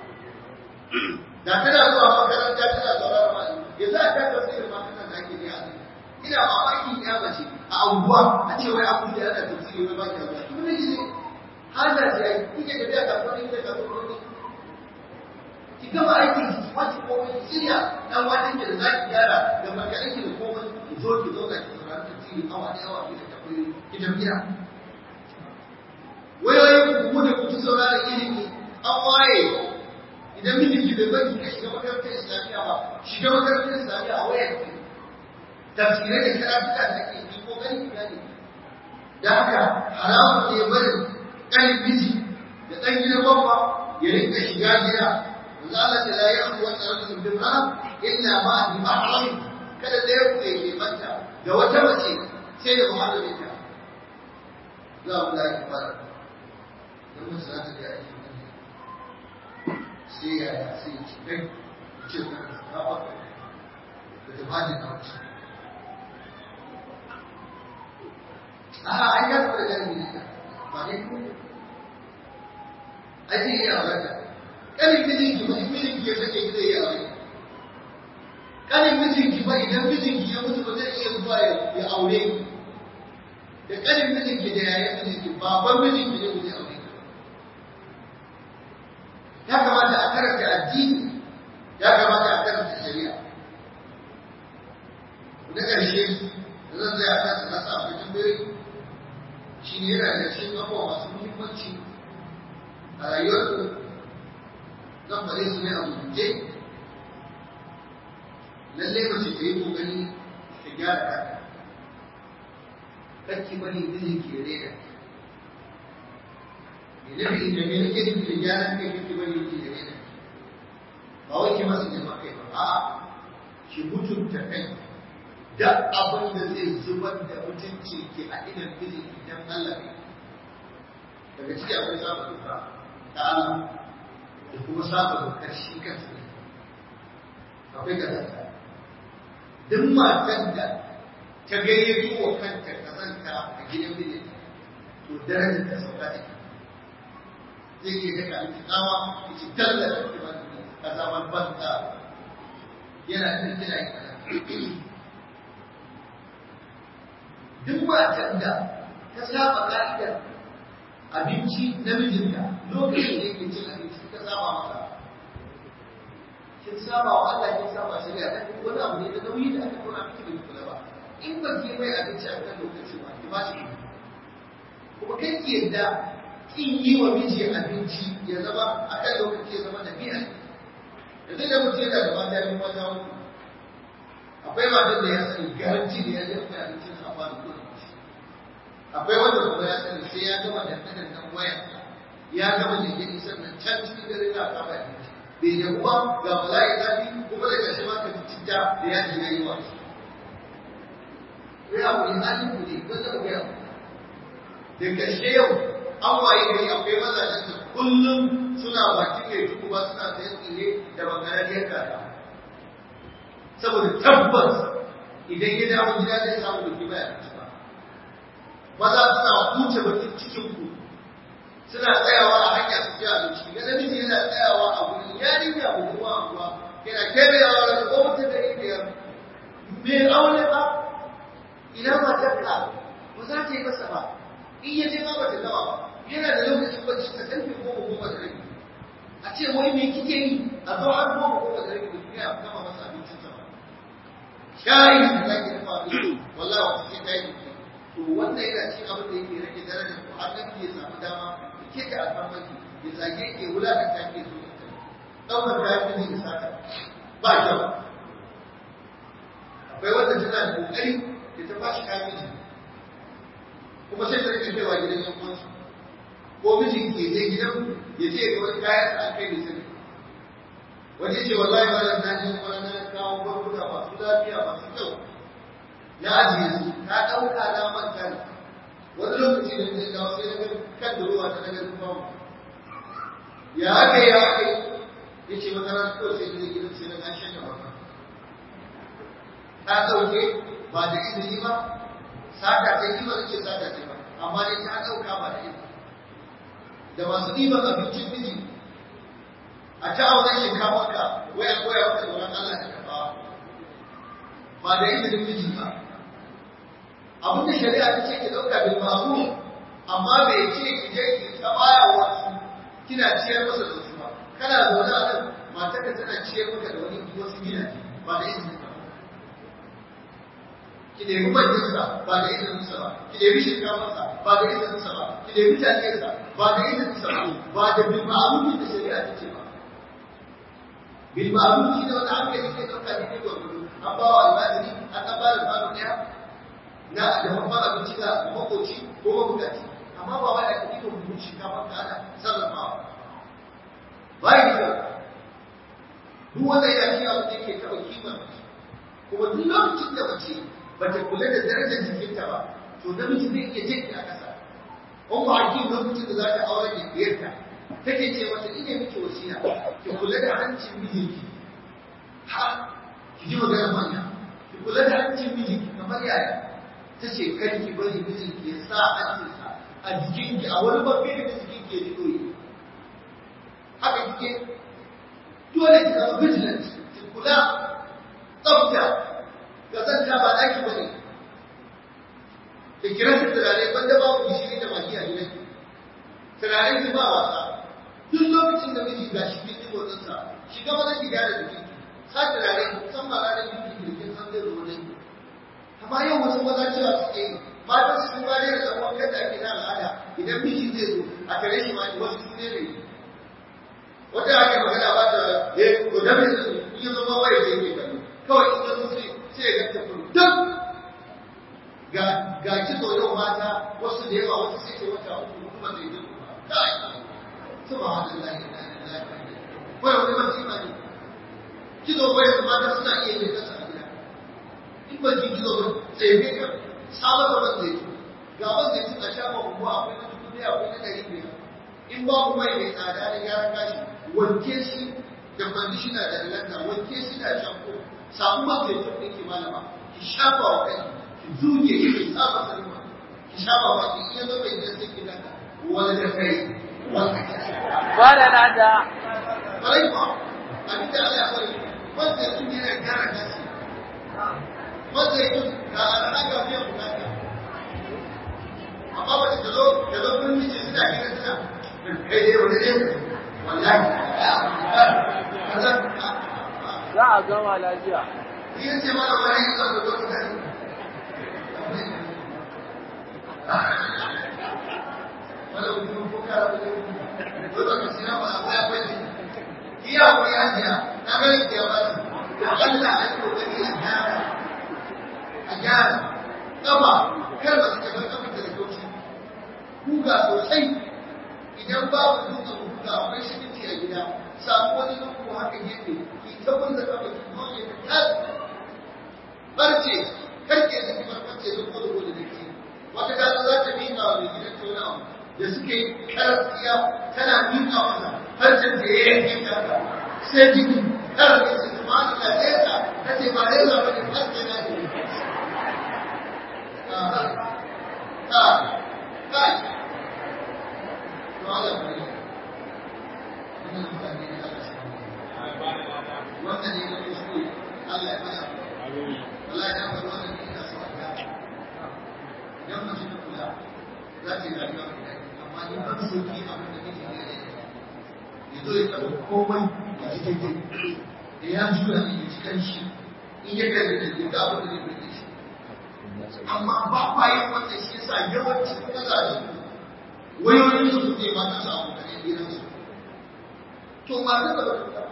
da tana zuwa makaranta tana sauraron ma yanzu a ta tafsirin ma tana da ake biya ina mamakin ya mace a anguwa a ce wai abu da yana tafsiri wai ba ki zuwa kuma ne ne hada ce ai kike da biya kasuwa ne da kasuwa ne ki gama aikin ki wace komai ki shirya dan wajen ki da za ki gyara da makarin ki da komai ki zo ki zo ga ki saurari tafsiri awa da yawa ki da tafsiri ki tafiya wayoyin ku da ku saurara ilimi an waye idan mijinki bai bari ka shiga makarantar islamiyya ba shiga makarantar islamiyya a wayar ki tafsirai da karatuka da ake yi ko gani gani da haka haramun ne barin ƙanin miji da ɗan gidan babba ya rinka shiga gida wanda Allah ta la yakhlu wa ta'ala bil haram illa ma bi mahram kada da ya ku yake manta da wata mace sai da muharramin ta za mu da ki fara dan mun sa ta da aiki sai ya ya sai ya ce kai ce ka ka ba ka ta bani na wuce a ai ya fara da ni ba ne ko ai sai ya aure kanin mijin ki ba mijin ki ya sake ki zai ya aure kanin mijin ki ba idan mijin ki ya mutu ba zai iya zuwa ya aure ki da kanin mijin ki da yayin mijin ki baban mijin ki ne ba zai aure ya kamata a karanta addini ya kamata a karanta shari'a da ƙarshe zan zai a kan na sa abu tambayoyi shi ne yana da cikin abubuwa masu muhimmanci a rayuwar zan faɗe su ne a guje lallai mace ta yi ƙoƙari ta gyara kanta kakki bari mijin ke rera idan bi da me nake nufi da gyaran kai kake bari yake da rena ba wai ki masa jama kai ba a'a ki mutunta kai da abin da zai zubar da mutunci ke a idan miji idan Allah ne daga ciki akwai saba doka ta Allah da kuma saba dokar shi kansa ne akwai kazanta duk matan da ta gayyato wa kanta kazanta a gidan mijinta to darajar ta sauka da zai iya daga alƙawa ya ci dalla da kuma a zaman banza yana da kira yi duk matan da ta saba ka'idar abinci na mijinta lokacin da yake cin abinci ta saba masa kin saba wa Allah kin saba shari'a ta duk wani abu ne da nauyi da aka tura miki bai kula ba in ba ki mai abinci a kan lokaci ba ki ba shi kuma kai ki yadda kin yi wa miji abinci ya zama a kan lokaci ya zama da biya yanzu da mutum yana da mata biyu mata uku akwai matan da ya sani garanti da ya zama abincin sa ba da kudin akwai wanda kuma ya sani sai ya gama dandanan nan waya ya gama da ya isar nan can cikin dare za a kama abinci bai da kuma ga bala'i zafi kuma da ƙarshe ma ka ci citta da ya ji ya yi wa shi. Ya wuri halin ku ne, wanda ku ya da ƙarshe yau an waye gari akwai mazajen da kullum suna bakin mai tuku ba suna sayan tsire da bangarariyar kaka saboda tabbas idan ya dawo gida zai samu da kima ya ci ba maza suna huce bakin cikin ku suna tsayawa a hanya su ji abinci ga namiji yana tsayawa a gurin yarinya budurwa a kuwa yana kebewa da ko mutum da biyar me aure ba ina matarka ba za ta yi masa ba in ya je ma ba ta gama ba yana da lokacin bacci ta karfe goma goma da rabi a ce wai me kike yi a zo har goma goma da rabi da kuma ya gama masa abincin sa ba shayi da zaki dafa abinci wallahi wata ce ta yi to wannan yana cikin abin da yake rage darajar ku har nan ya samu dama ya ke ta alfarmaki ya zage ke wulakanta ke so ɗaukar kayan da ya saka ba kyau akwai wanda tana da ƙoƙari da ta bashi kayan miji kuma sai ta rike kaiwa gidan yan uwansu ko mijin ke je gidan ya ce ga wani kayan da aka yi sani wani ya ce wallahi ba da na je wani na kawo barbuka masu lafiya masu kyau na ajiye su na ɗauka na manta ne wani lokaci da zai dawo sai na kan da ruwa ta daga ruwa ya aka yi ya aka yi ya ce wata rana kawai sai zai gidan sai na na shan da maka ta ɗauke ba da izini ba sata ce ni ba ce sata ce ba amma dai ta ɗauka ba da izini da masu ɗiban abincin miji a ta auren shinkafa ka waya koya maka tsoron Allah da kafa ba da izinin miji ba abin da shari'a ta ce ki ɗauka bil ma'ruf amma bai ce ki je ki ta baya wasu kina ciyar masa da wasu ba kana zaune a nan matarka tana ciyar maka da wani wasu gidaje ba da izinin ba ki nemi manyansa ba da izininsa ba ki nemi shinkafarsa ba da izininsa ba ki nemi taliyarsa ba da izininsa ba ba da bil ma'ruf da shari'a ta ce ba bil ma'ruf shi ne wanda hankali ke ɗauka ne ko gudu an ba wa almajiri an ɗan ba da kwano ɗaya na da babban abinci ga makoci ko mabukaci amma ba wai aka ɗiba buhun shinkafa ka ana sarrafawa ba yi da duk wanda yana shi abin da yake taɓa kima kuma duk lokacin da mace bata kula da darajar jikinta ba to namiji zai iya jinki a ƙasa ummu hakim lokacin da za ta aure da diyarta take ce mata ina miki wasiya ki kula hancin mijinki ha ki ji magana manya ki kula da hancin mijinki kamar yaya ta ce kar ki bari mijinki ya sa hancinsa a jikinki a wani bangare da jikinki ya ji ɗoyi haka kike dole ki zama vigilant ki kula tsafta ga zanta ba ɗaki ba ne da kira shi turare banda babu gishiri da maki a gidan turare ki ba wasa duk lokacin da miji ga shi kin ji motsinsa shiga mana ki gyara jikinki sa turare san ba ranar jikinki da kin san zai zo wajen ki amma yau wasu maza cewa suke yi matan su sun bayar da ɗan wankan da ake na al'ada idan miji zai zo a tare shi ma wasu su ne ne wata ake magana ba ta eh ko da me zai yi zama waye zai ke kallo kawai in zo sai sai ya ganta kun duk ga ga kitso yau mata wasu da yawa wasu sai ce wata uku kuma zai yi ba kai subhanallahi la ilaha illa huwa wai wani masifa ne kitso wai mata suna iya yin kasa a gida in ba ki kitso ba sai bai ka sabon da ban zai ga ban zai tuna shafa kuma akwai na dubu ɗaya akwai na ɗari biyar in ba ku mai mai tsada da gyaran gashi wanke shi da conditioner da lalata wanke shi da shampoo samu man zai tun ɗinki malama ki shafa wa kai ki zuge ki ki saba sarwa ki shafa wa ki iya zo mai gidan sai ki daga wani da kai wani da kai Bada na da. Kwarai kuwa, abin da Allah ya bari, wanda sun yana gyara gashi. Wanda ya tun ga al'ada biyan bukata. Amma wata ta zo, ta zo kun miji suna kira suna, kai dai wani ne, wallahi. Za a gama lafiya. Ni yace mana wani yin zan zo mutane. Wala mutum ko kara da ko da kasi na ba akwai akwai ne. Iya ko ya jiya, na ga ki ya bani. Allah ya ko gani a gyara. A gyara. Kafa kar ba su ta bar kafa da kauci. Kuga sosai idan babu dutsen kuga akwai shirinci a gida. Samu wani lungu haka gefe, ki tabbatar da kafa ki zoye ta tas. Barce, karke da ki barbace da kodo kodo da ke. Wata gano za ta miƙa wa mai gidan tona da suke karfiya tana miƙa masa harshen da ya yanke ta sai jiki kar da su kuma an da nesa ta ce ba nesa ba ne harshen na ne. Ka, ka, ka, to Allah ba ne. Wannan mutane ne Allah shi Wannan ne na kuskure Allah ya mana. Wallahi na faɗi wannan ne ina so a gane. Idan mace ta kula za ta yi rayuwa mai daɗi. amma in ban soki abin da nake ne ne ya zo ya taɓa komai ya ji daidai da ya juya ne ya ji kanshi in ya kalli da ya ga abin da zai burge shi amma ba kwa yin wannan shi yasa yawancin mazajen wayoyin su suke mata su abokanai gidansu to ma ta da ba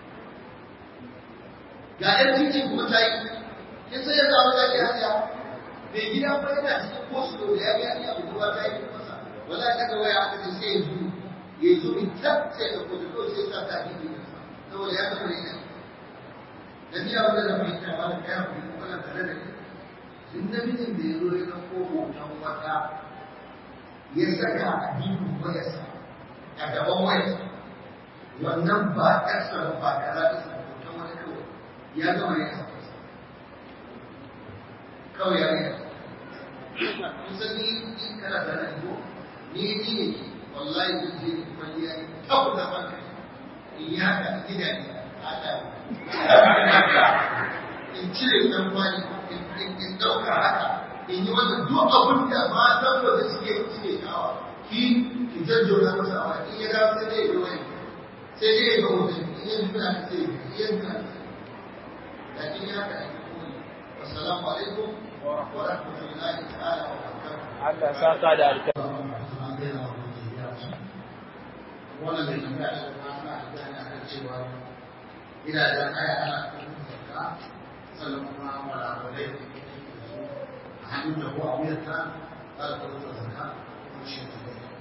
ga yan titin kuma ta yi kin sai ya samu da ke hanya mai gida fa yana cikin kosu da ya ga ya abu ruwa ta yi masa wala daga waya aka ce sai yanzu ya zo in tab sai da kotu ko sai sa ta gidi da sa saboda ya tafi ne da ni abin da mai ta wala kai ku wala tare da ni din namijin da ya zo ya dauko hoton wata ya saka a dinin wayarsa a gaban wayarsa wannan ba ƙasa ba kaza ta sa hoton wani kawai ya gama ya sa kawai ya rika kusan ni in kana da nan ko ni ni ne wallahi zan je in kwalliya in tabu da banka in yi haka in gida ne haka in cire ɗan kwani in ɗauka haka in yi wannan duk abin da matan waje suke suke shawa ki ki jajjona masa awa in ya dawo sai dai ya wani sai dai ya ga hoton in ya nuna ka sai ya nuna ka lakin ya haka ne wassalamu alaikum wa rahmatullahi ta'ala wa barakatuh Allah saka da alkai. wannan mai tambaya da kuma ana gane akan cewa ina da kaya ana kuma zakka sannan kuma walabalai da ke da su a hannun da ko a wuyarta za ta kuma zakka kuma shi ne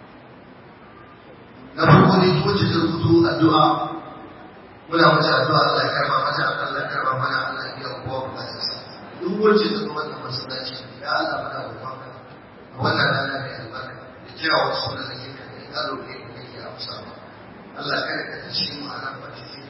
na farko ne wacce ta rubuto addu'a muna mata addu'a Allah ya karba mata Allah ya karba mana Allah ya biya kowa bukatarsa duk wacce ta zo wannan masallaci ya Allah muna roƙonka a wannan rana mai albarka da kyawawan sunan da ke kan ya roƙe ka kake amsa ba Allah kada ka tashi mu a nan ba sai ka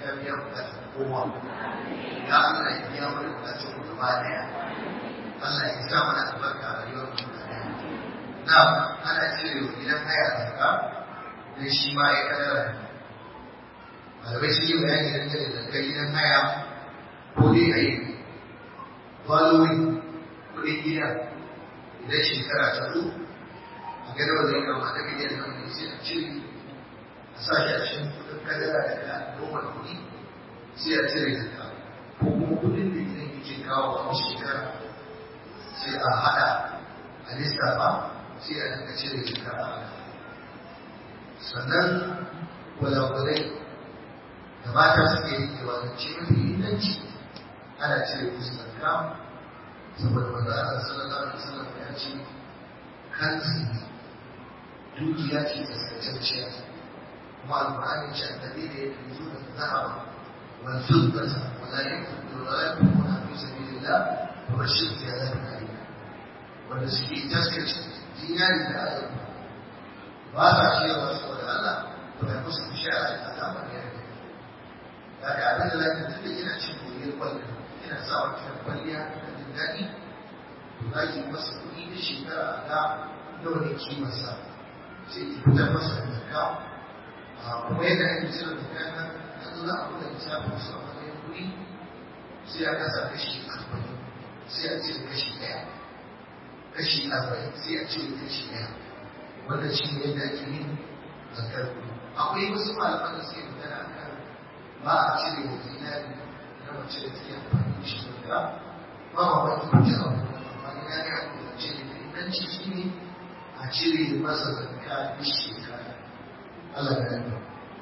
ka biya bukatar kowa ya Allah ya biya mana bukatar mu gaba daya Allah ya sa mana albarka a rayuwar mu gaba daya na ana cire wa gidan haya zakka dan shi ma ya kadara malamai sun yi bayani dangane da zakar gidan haya ko dai a yi following kuɗin gida idan shekara ta zo a gada wanda ya kama da miliyan nan ne sai a cire a sa shi a cikin kuɗin kadara daga noma kuɗi sai a cire zakka ko kuma kuɗin da gidan yake kawo a shekara sai a haɗa a lissafa sai a dinga cire zakka a haka sannan gwalagwalai da mata suke yi da wani ce mafi inganci ana cire musu zakka saboda manzo Allah sallallahu alaihi wasallam ya ce kanzi dukiya ce tsakacciya kuma alqur'ani ce annabi da ya tuzo da zahaba wal fiddata wa la yakunu wa la yakunu fi sabilillah wa bashir fi adabin alim wanda suke taskace dinari da azurfa ba sa cewa saboda Allah to ya musu bishara da azaba ne da ga abin da zaka tafi ina cin goyiyar kwallon ina sa wa cikin kwalliya ina jin daɗi to za ki masa kuɗi da shekara a ga nawa ne kimarsa sai ki fitar masa da zakka kuma yadda ake cire zakka na na zo za a buga lissafin su a matsayin kuɗi sai a kasa kashi arba'in sai a cire kashi ɗaya kashi arba'in sai a cire kashi ɗaya wanda shi ne yadda ake yin zakkar kuɗi akwai wasu malaman da suke magana a kan ba a cire wa zinari na mace da take amfani da shi zakka ba ma wani kuɗi a wani amma ya ga abu da ce da inganci shi ne a cire masa zakka duk shekara Allah ya yi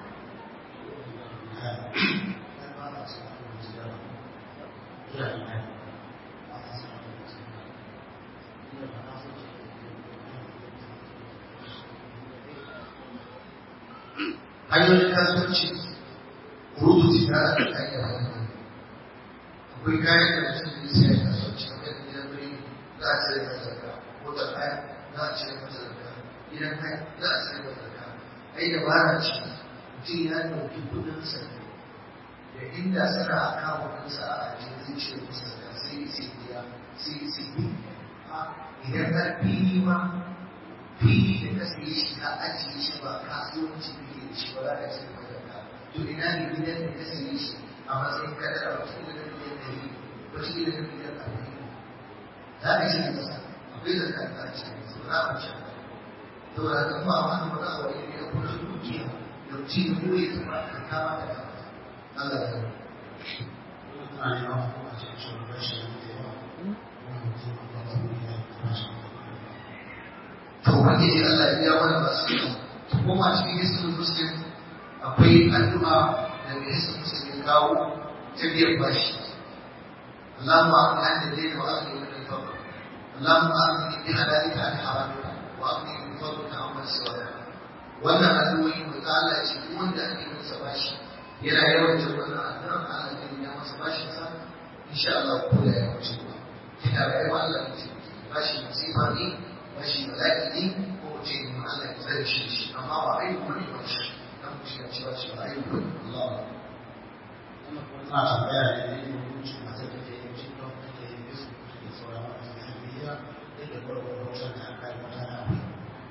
hanyoyin kasuwanci rudu tijara da hanyar wani akwai kayan da mutum da siya kasuwanci kamar yadda gidan birni za a cire masa zakka ko da kaya za a cire masa zakka gidan haya za a cire masa zakka ai da bara ce mutum ya ɗauki kuɗinsa da inda suna a kawo kuɗinsa a ajiye zai cire masa zakka sai sai biya sai sai idan har fili ma fili da ka siye shi ka ajiye shi ba kasuwanci kake da shi ba za ka cire masa zakka to ina ne gidan da ka siye shi a matsayin kadara wata da miliyan ɗari wata da miliyan arba'in za ka cire masa akwai zakka da za a cire masa ba za a wuce ba saboda haka ba ma da ba wa ne da kuma dukiya da ci da kuma ya zama ka kama da kama Allah ya yi Ana yi wa kuma ce ce ba shi da yawa wani mutum a kwata wuri ya yi kuma shi to wani ne Allah ya biya mana ba su yi to kuma cikin hisnul muslim akwai addu'a da mai hisnul muslim ya kawo ta biyan bashi اللهم أغني عن الليل وأغني من الفقر اللهم أغني بحلالك عن حرامك وأغني من فضلك عمن سواك wannan addu'o'i mu ta Allah ce duk wanda ake masa bashi yana yawan jin wannan addu'a Allah zai ya masa bashin sa insha Allah ko da ya wuce ba kina rayuwa Allah ya ce bashi musiba ne bashi bala'i ne ko mu ce mu Allah ya tsare shi shi amma ba ai kuma ne ba shi dan mu shiga cewa shi ba ai kuma Allah wannan kuma tana tambaya ne da yin hukunci masu da ke yin cikin da ke yin bisu da ke sauran wani social media da ke gwargwaro wajen da aka yi mata na abu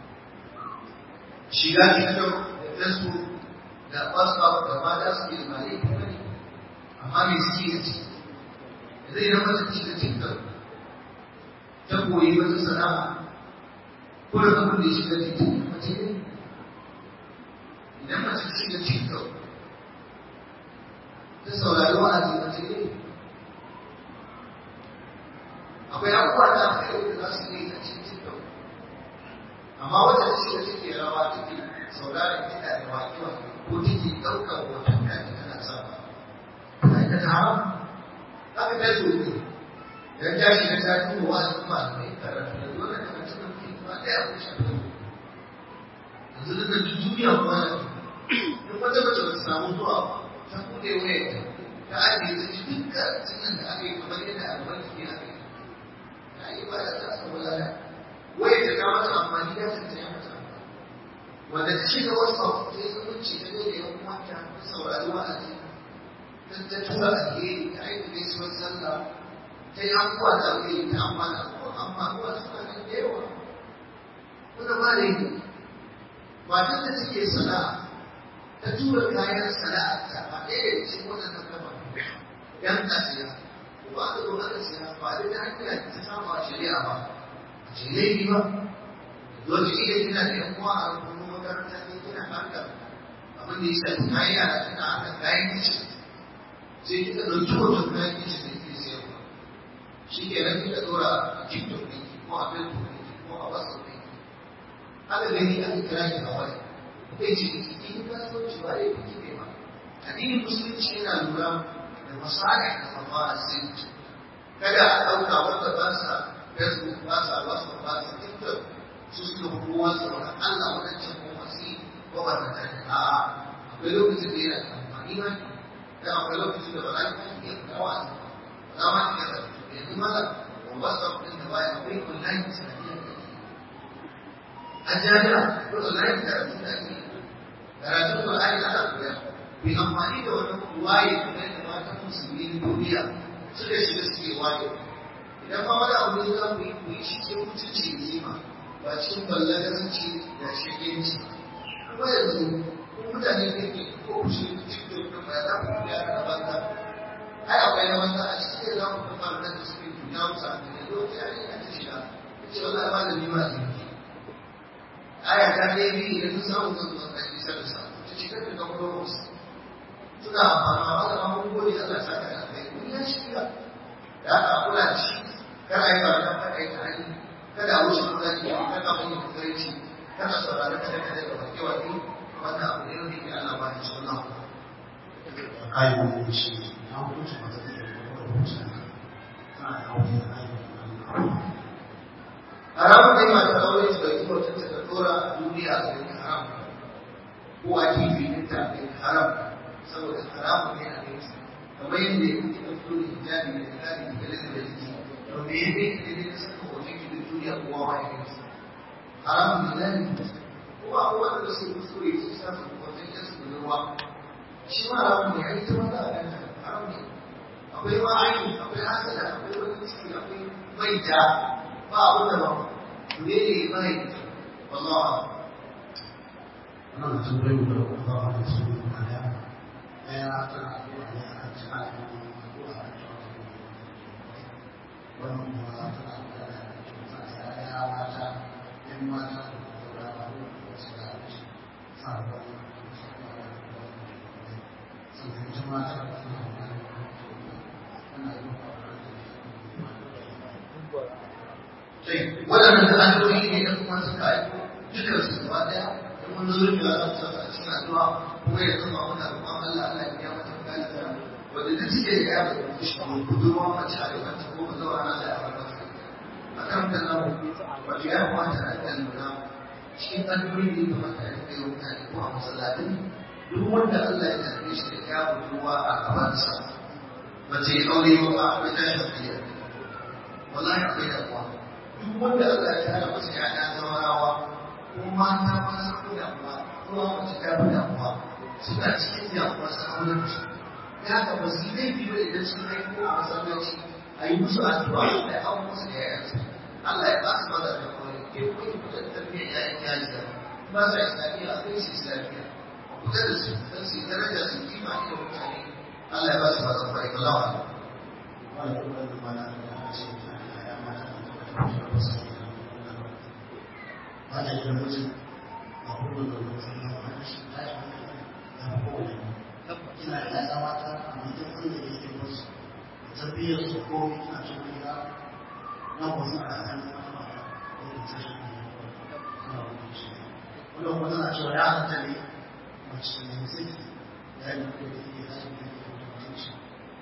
shiga TikTok da Facebook da WhatsApp da mata suke da malai kuma ne amma me suke da ciki zai zama ta shiga TikTok ta koyi wata sana'a ko da abin da ya shiga TikTok mace ne idan mace ta shiga TikTok ta saurari wa'azi mace ne akwai abubuwa da aka yi da za su yi a cikin TikTok amma wata ta shiga take rawa take sauraron kiɗa da waƙe-waƙe ko take ɗaukar hoton kaji tana sa ta aikata haram haka ta zo ne idan ta shiga ta duba wa'azin malamai karatu da dole da mutum da mutum ba ɗaya ko shafi yanzu duka duniya kuma da duk wata mace ba ta samu zuwa ta buɗe waya ta ajiye ta ji duk karatun da aka yi kamar yadda albarki ne aka yi ta yi ba da ta samu lada wai ta ga mata amfani da ta tsaye mata wanda ta shiga wasu ta yi zumunci ta da yan uwanta ta saurari wa'azi ta tura alheri ta aiki gaisuwar sallah ta yi abubuwa da alheri ta amfana abubuwa amma abubuwa suna nan da yawa wanda ba da yi matar da take sana'a ta tura kayan sana'a ta ba ɗaya da cikin waɗannan gaba yan kasiya ko aka zo aka siya ba da ta hanyar ta samu a shari'a ba a ce laifi ba zo da iya kina da yan uwa a rukunin makaranta ne kina harkar abin da ya shafi kayan yara kina harkar kayan kicin sai kika ɗauki hoton kayan kicin da ke siyarwa shi ke nan kika ɗora a tiktok ɗinki ko a facebook ɗinki ko a whatsapp ɗinki aka gani aka kira ki a waya kai ce in kasuwanci ba ya fi ne ba addinin musulunci yana lura da masala da mafasid kada a ɗauka wanda ba sa facebook ba sa whatsapp ba sa tiktok su suka fi kowa tsoron allah wadancan ko masu ko ba ta tare a'a akwai lokacin da yana amfani ma da akwai lokacin da ba za ki iya kawo a ba za ma ki ga yanzu mala whatsapp ɗin da baya akwai online sanadiyar da a jami'a ko online karatu da ake karatun Qur'ani ana koya bi amfani da wani waye kuma da matan musulmi na duniya suka shiga suke waye idan ma wani abu ne za mu yi ku yi shi cikin mutunci da kima ba cikin ballagaranci da shagenci kuma yanzu ko mutane ne ke ko ku shi cikin da ba za ku koya da banza ai akwai na banza a cikin da za mu kuma da da suke duniya musa da ne lokaci a yi ta shiga ce wallahi ba da nima da ni aya ta ne bi idan sun samu zan zuwa kai sai da samu ta cikar da kamar suna amfana da abubuwan da Allah saka da kai kun ya shirya da aka kula da shi kada yi ba da faɗa yi hali kada wuce kula da shi kada mun yi kusurci kada saurari kada kada da wake wake wannan abu ne wanda ke Allah ba da shi Allah kayan wani shi na hukunci ba zai iya kuma hukunci tana da aure da kayan haramun ne masu aure su ɗauki mutum ta ɗora a duniya a cikin haram ko a kifi ɗinta a cikin haram saboda haramun ne a kai su kamar yadda ya kuke ɗauko da hijabi da hijabi da lalata da jiki to me ya kai ka ne ka saka hoton ki duk duniya kowa ma ya kai su haramun ne lalata ko a kowane da su kuskure su sa su hoton yan su budurwa shi ma haramun ne a yi ta maza a ganta haramun ne akwai ma aini akwai hasada akwai wani ciki akwai maita ba abin da ba ne ne mai wallahi wannan mutum bai da kuma ba da su kuma da ɗaya tana addu'a ne a kan cika da addu'a a kan wannan kuma tana addu'a da tana da ya mata ɗan mata da kuma da da su da shi sa ba sannan ita mata da kuma tana yi waɗannan da addu'o'i ne da kuma suka aiko dukkan su gaba ɗaya da mun zo rufe za mu saka a cikin addu'a kuma ya zama muna roƙon Allah Allah ya biya mata bukata wanda duk suke da ya da budurwa mace a yawanci ko ba zaura Allah ya fara mata a kan da namu wato ya kamata a ɗan lura cikin addu'o'i ne da mata ya kai mutane ko a masallatin duk wanda Allah ya karɓe shi da ya budurwa a gabansa mace ya aure ba akwai tashin hankali wallahi akwai damuwa duk wanda Allah ya tara masa ya'ya zawarawa ko mata ma sun fi damuwa ko ma mace ta fi damuwa suna cikin damuwa sun aure da su ya ga ba su laifi ba idan sun kai ko a masallaci a yi musu addu'a da ya musu da yayansu Allah ya ba su maza da kawai ke kuma yi kuɗin tarbiyyar yayan yaji da ba sa islamiyya a kai su islamiyya a kuɗa da su don su yi daraja su kima ne da mutane Allah ya ba su maza kawai kalawa ne. wannan kuma da mana da ce ya mata da ba da yin mutum a kuma da mutum na wani shi ta yi da kowane ina da ya mata a mutum wanda ya ke musu tarbiyyar su ko ina cin gida na wasu a kan kuma da ta shi ne na wani shi wanda kuma tana cewa ya halatta ne mace ne sai ya yi mutum da ke tashi ne da mutum shi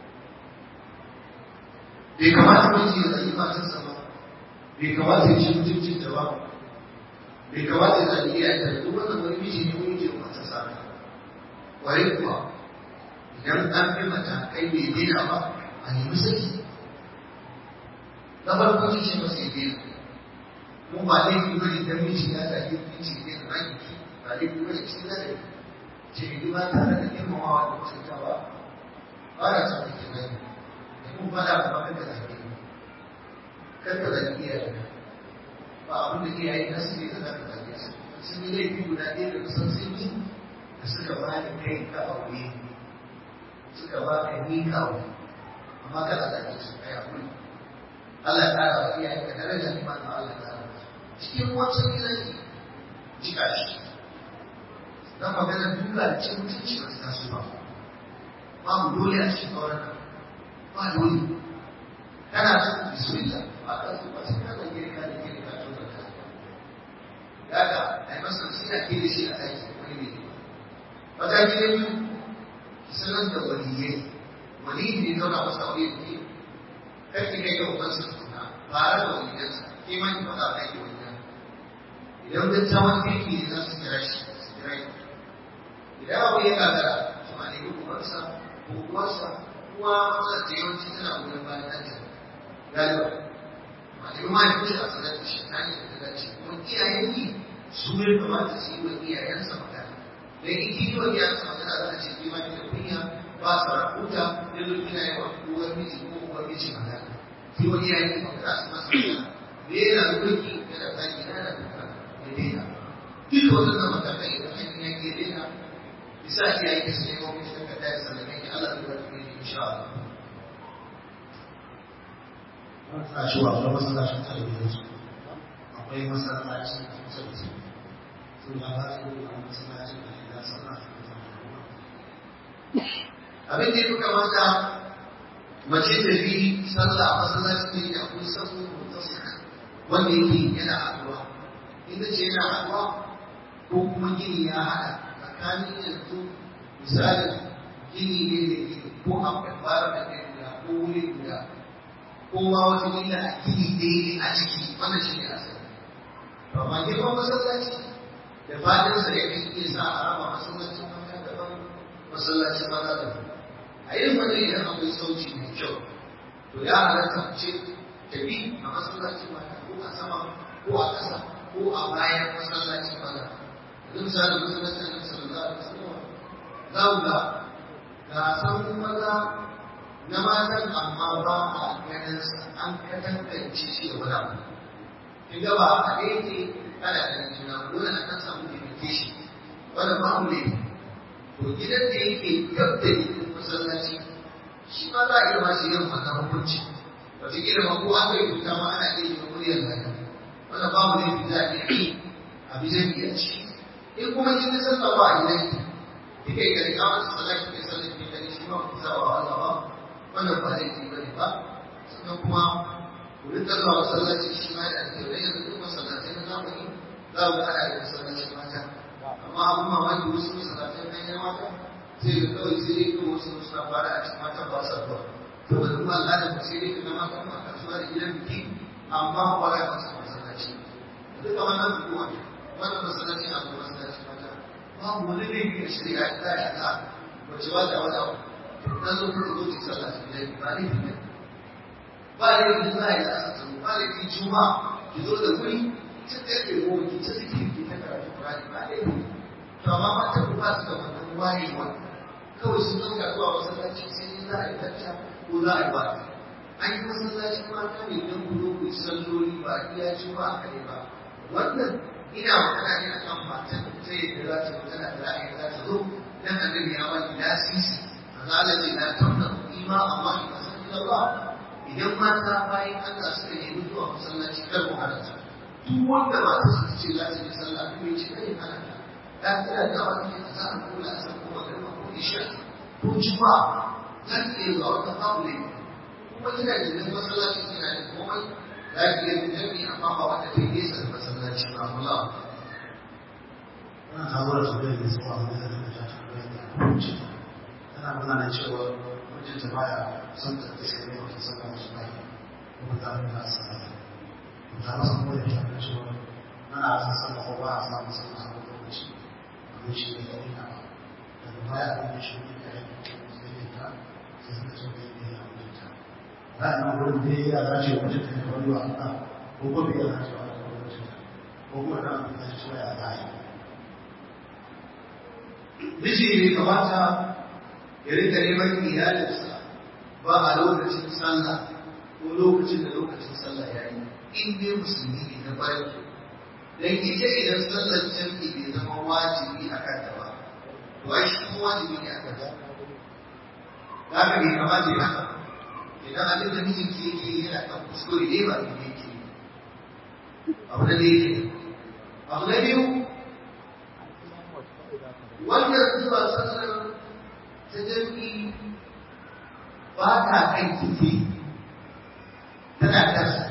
bai kamata miji ya zagi matarsa ba bai kamata ya ci mutuncin ta ba bai kamata ya zagi iyayenta da duk wannan wani miji ne wani ke matarsa ba kwarai kuwa idan an bi matakai bai daina ba a nemi saki na farko shi ce masa ya daina mu ba laifi bane dan miji ya zagi miji ne da ranki ba laifi bane cikin ladabi ce ni ba tare da girmamawa da mutuntawa ba faɗa ba kan ka zage kar ka zage iyaye ba abin da iyaye na su ne da za ka zage su sun yi laifi guda ɗaya da kusan sun yi da suka ba ni kai ka aure suka ba ka ni ka aure amma kada zage su kai aure Allah ya ƙara wa iyaye ka daraja ni ma Allah ya ƙara cikin wancan yanayi jika shi dan magana duka da cin mutunci ba ta taso ba babu dole a cikin auren nan ba dole kana son bismillah ba ka so ba sai ka zage ka da ke ka to da ka daga ai masa sina ke da shi a daki wani ne wata gida biyu ki sanar da waliyai waliyi ne zauna masa aure da ke kar ki kai ga ubansa tukuna fara da waliyansa ke ma ki faɗa kai waliyan idan da tawon kirki ne za su kira shi su kira shi idan abu ya gagara to a nemi ubansa ko uwarsa kuma matsalar da yawanci tana goyon bayan ɗanta galiba a nemi mahaifinsa a sanar da shi ta hanyar da dace kuma iyayen yi su ya kamata su yi wa iyayensa magana dan in ki yi wa iyayensa magana za a ce ki ma ki da kunya ba sa rahuta da zo kina yi wa uwar miji ko uwar miji magana ki wa iyayen magana su masa magana me yana mulki yana zagi yana duka ya daina duka wannan matakai idan an yi ya daina bisa iyaye da su nemo miji daga ɗaya sannan ya Allah zai bata mai insha Allah Suna cewa akwai masallacin talabijin su akwai masallacin kusa da su sun ya ba su yi a masallacin da ke da sallah su kusa abin da ya fi kamata mace da bi sallah a masallacin da ya akwai sabu wanda yake yana haɗuwa inda ce yana haɗuwa ko kuma gini ya haɗa tsakanin yanzu misalin gini ne da gini ko akwai fara da ɗaya guda ko wuri guda ko ma wata gina a gini ɗaya ne a ciki wannan shi ne asali amma girman masallaci da fadinsa ya kan iya sa a raba masallacin mata daban masallacin maza daban a yin wani idan akwai sauci mai kyau to ya halatta ce tafi a masallacin mata ko a sama ko a ƙasa ko a bayan masallacin maza yanzu misali masallacin annabi sallallahu alaihi wasallam za mu ga ga san maza na matan amma ba a ganin an katangance shi da wani abu kin ga ba a da yake ana da juna dole a kan samu limitation wanda ba mu ne to gidan da yake gab da gidan masallaci shi ma za a iya masu yin wannan hukunci wata kila ma ko an bai kuta ma ana iya yin muryar lada wanda ba mu ne za a iya yi a bijan iya ci in kuma kin sallah ba a gidan ki kike ga riga masa sallah kike sallah kike gani shi ma ku saba wa Allah ba wannan ba laifi bane ba sannan kuma ku rika zuwa masallaci shi ma da ake rage da duk masallatai na zamani za mu ga ana da masallacin mata amma abin mamaki wasu masallatai na yan mata sai ga kawai sai dai kuma wasu suna fara a cikin mata ba sa zuwa saboda kuma al'adar mu sai dai kuma mata ma kasuwa da gidan biki amma ba ya ba su masallaci duka wannan hukuma wannan masallaci a kuma masallaci mata babu wani laifi a shari'a da ya ta wace wata wata dan zo kuma zo ki sallah ki dai ba laifi ne ba laifi za a yi asa tsaro ba laifi juma ki zo da wuri ta karfe goma ki ta zikiri ki ta karatu kurani ba laifi to amma mata ku ba su da wannan wayewa kawai sun ɗauka zuwa masallaci sai ne za a yi tacca ko za a yi ba an yi masallacin mata ne don ku zo ku yi salloli ba iya juma a kare ba wannan ina magana ne akan matan ta yadda za ta tana da ra'ayi za ta zo dan annabi ya wani lasisi azala ce na tamna ima Allah ya san Allah idan mata bayan Allah suka nemi zuwa masallaci kar ku hana su duk wanda ba ta ce za ta yi sallah ko ya ce kai hana ta dan tana da wani a za a kula a san ko magana ko isha ko juma'a za ki iya zuwa wata babu ne kuma kina da nan masallaci kina da komai za ki iya bin jami'i amma ba wata ta yi nesa da masallaci ba Allah Wannan sabuwar tambayar da zuwa wani da ta ta tambayar da hukunci. Tana magana cewa mijinta baya son ta ta sai wata saka musu bai kuma ta nuna sana. Ta masa kuma da ta cewa ana san sana ko ba a samu sana a wani lokaci. Amma shi ne da wani ba. Daga baya abin da shi ne da ya yi sai ta sai suka ce bai ne ya mijinta. Ra'ayin wurin da ya dace mijinta ne wani wa Allah ko ko bai ya dace wa Allah ko mijinta. Ko kuma da abin da shi ya dace. miji bai kamata ya rika neman iyalinsa ba a lokacin sallah ko lokacin da lokacin sallah ya yi in dai musulmi ne na bayan dan ita idan sallar jam'i bai zama wajibi a kanta ba to ai shi kuma wajibi ne a kanta da haka bai kamata ya haka idan abin da mijin ke yake yana kan kuskure ne ba ne yake abu da yake abu na biyu wannan zuwa sallar ta jam'i ba ta kan kifi tana kansa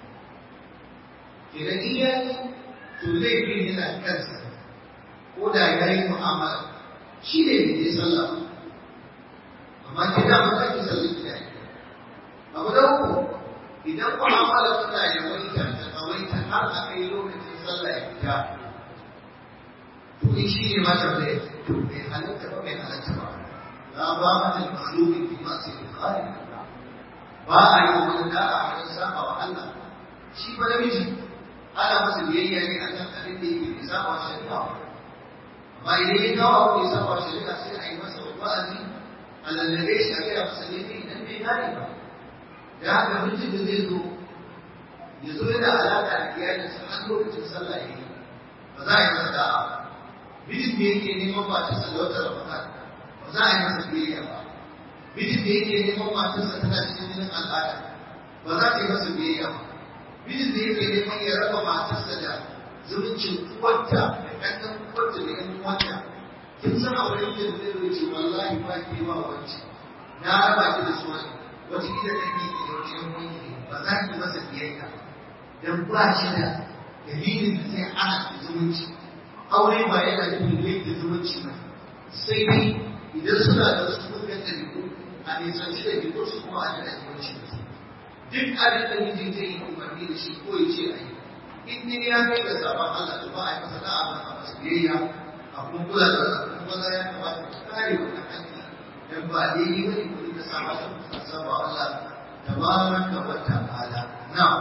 idan iyayi to laifin yana kansa ko da ya yi mu'amala shi ne da ya sallah amma ke da mata ki sallah ki yayi abu da uku idan mu'amala tana yawaita ta tsawaita har a kai lokacin sallah ya fita to in shi ne mata da ya to bai halatta ba bai halatta ba la ba mata makhluqin fi ma'si al-khaliq ba a yi wani da'a a wajen saba wa Allah shi ba namiji ana masa biyayya ne a kan abin da yake bisa wa shari'a amma idan ya kawo abu bisa wa shari'a sai a yi masa wa'azi a lallabe shi a gaya masa ne idan bai gane ba da haka mutum da zai zo ya zo yana alaƙa da iyalinsa har lokacin sallah ya yi ba za a yi masa da'a mijin da yake neman matarsa da wata ramadan ba za a yi masa biyayya ba mijin da yake neman matarsa tana cikin jinin al'ada ba za ta yi masa biyayya ba mijin da yake neman ya raba matarsa da zumuncin uwarta da ƙannan uwarta da ƴan uwanta kin san a wurin da zai zo ce wallahi ba ki ba wance na raba ki da su wani wata kila da ke da wata ƴan uwanki ne ba za ki masa biyayya dan ba shi da dalilin da zai hana ki zumunci aure ba yana nufin yadda zumunci ba sai dai idan suna da wasu mugan ɗabi'u a nisanci ɗabi'u su kuma a jira zumunci da su duk abin da mijin zai yi umarni da shi ko ya ce a yi in ne ya kai da sabon Allah to ba a yi masa da'a ba a masa biyayya a kuma kula da wannan kuma za ya kamata ku kare wannan haƙƙi dan ba daidai ba ne ku rika sa mata ku saba Allah tabaraka wa ta'ala na'am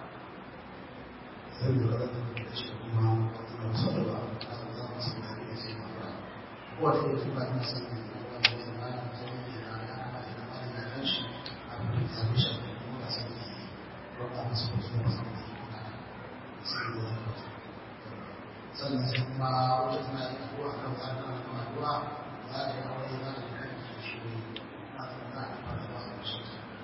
sai da ranar da shi kuma wata sarrafa a zama su da ya ce mara ko da ya tuba na sanin da wanda ya zama da zama da ya ya kama da kama da kan shi a kuma da zama shi da kuma da sanin da ya roƙa masu ko su ba sanin da ya kuma sai da wani wata sannan sai kuma wata tana yi ko a kan tsarin na kuma addu'a za ta yi aure za ta yi kan shi shi na tsarin da aka fara ba a shi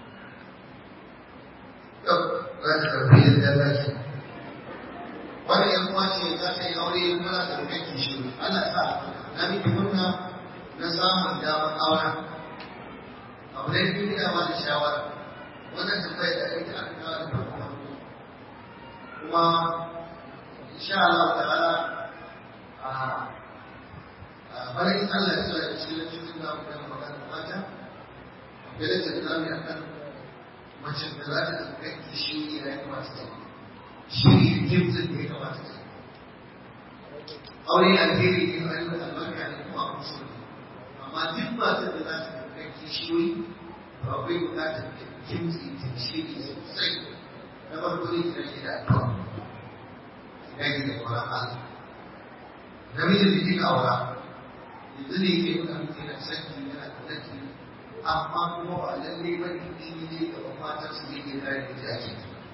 yau za ta karbi da dace wani yan uwa ce za ta yi aure kuma za ta rufe kishi ana sa na miki murna na samun damar auren abu da biyu ina ba da shawara wannan tambayar da ita aka kawo da farko kuma insha Allah ta'ala a bana in Allah ya sa da shi da cikin da mu da magana mata akwai da tsami akan mace da za ta rufe kishi ya kamata ta yi shi ne jimzin da ya kamata ta aure alheri ne ba yi albarka ne kuma a kusa ne amma duk masu da za su kai kishiyoyi ba akwai bukatar da jimzi ta shiri sosai na farko ne kira ke da addu'a ya ke da tsoron Allah namijin da kika aura yanzu ne ke nuna miki yana sanki yana kanaki amma kuma ba lalle ba ne in yi gaban matar su ne ke kare da jaji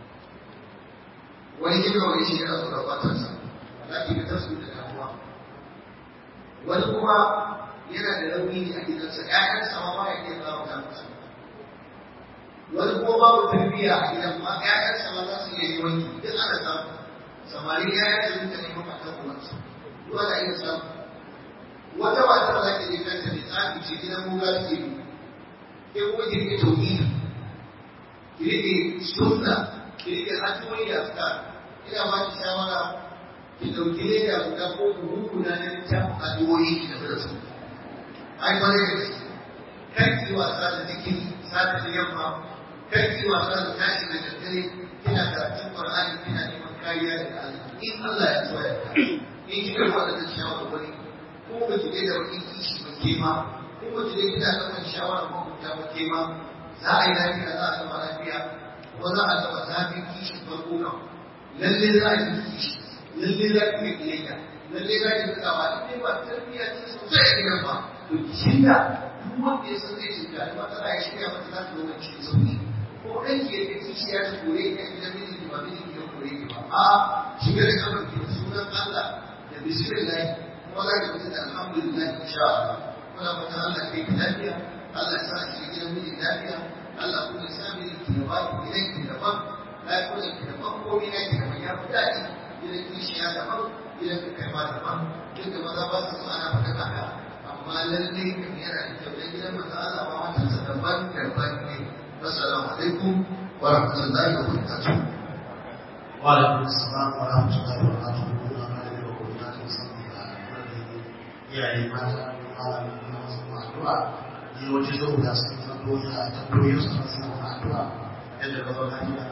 wani kika wani shi yana tsoron matarsa za ki ga tasu da damuwa wani kuma yana da rauni ne a gidansa ƴaƴansa ma ba ya iya zama ta musu wani kuma babu tarbiyya a gidan ma ƴaƴansa ma za su iya yi wanki duk ana samu samari ƴaƴan su rinka neman matan uwansu duk ana iya samu wata matar za ki je kanta ne tsafi ce gidan muga take yi ke kuma ki rike tauhidi ki rike sunna ki rike hanyoyi da suka ina ba ki shawara ki ɗauki leda guda ko buhu guda na littafin addu'o'i ki tafi da su ai kwarai da gaske kar ki wasa da zikiri sata da yamma kar ki wasa da tashi da daddare kina karatun qur'ani kina neman kariya daga Allah in Allah ya so ya in kika wada da shawarwari ko ba ki da wani kishi ba ke ma ko ba ki kina ɗaukar shawara ko ta ba ke ma za a yi lafiya za a zama lafiya ko za a zama zafin kishin farko kan lalle za a yi kishi lalle za ki yi biyayya lalle za ki tsawa in dai ba tarbiyya ce sosai a gidan ba to ki shirya duk wanda ya san zai shiga da matsala ya shirya mata za ta zo mai cikin sauki ko ɗan ke da kishiya ta kore ka gidan mijinki ba mijinki ya kore ki ba a shigar da kamar ki da sunan Allah da bismillah kuma za ka fita da alhamdulillah insha Allah muna fata Allah kai ki lafiya Allah ya sa ki gidan mijin lafiya Allah kuma ya sa mijinki ya ba ki gidan ki daban lafiyar ki daban komai na ki daban ya fi daɗi gidan kishiya daban gidan ka kai ma daban duk da maza ba su so ana faɗa haka amma lallai kan yana da kyau dan gidan maza Allah ba matansa daban daban ne assalamu alaikum wa rahmatullahi wa barakatuh وعليكم السلام ورحمة الله وبركاته muna kare da kuma ta musamman ga iyaye mata malamin kuma wasu addu'a ne wajen zuwa da su san doya ta doya su san addu'a yadda gaba lafiya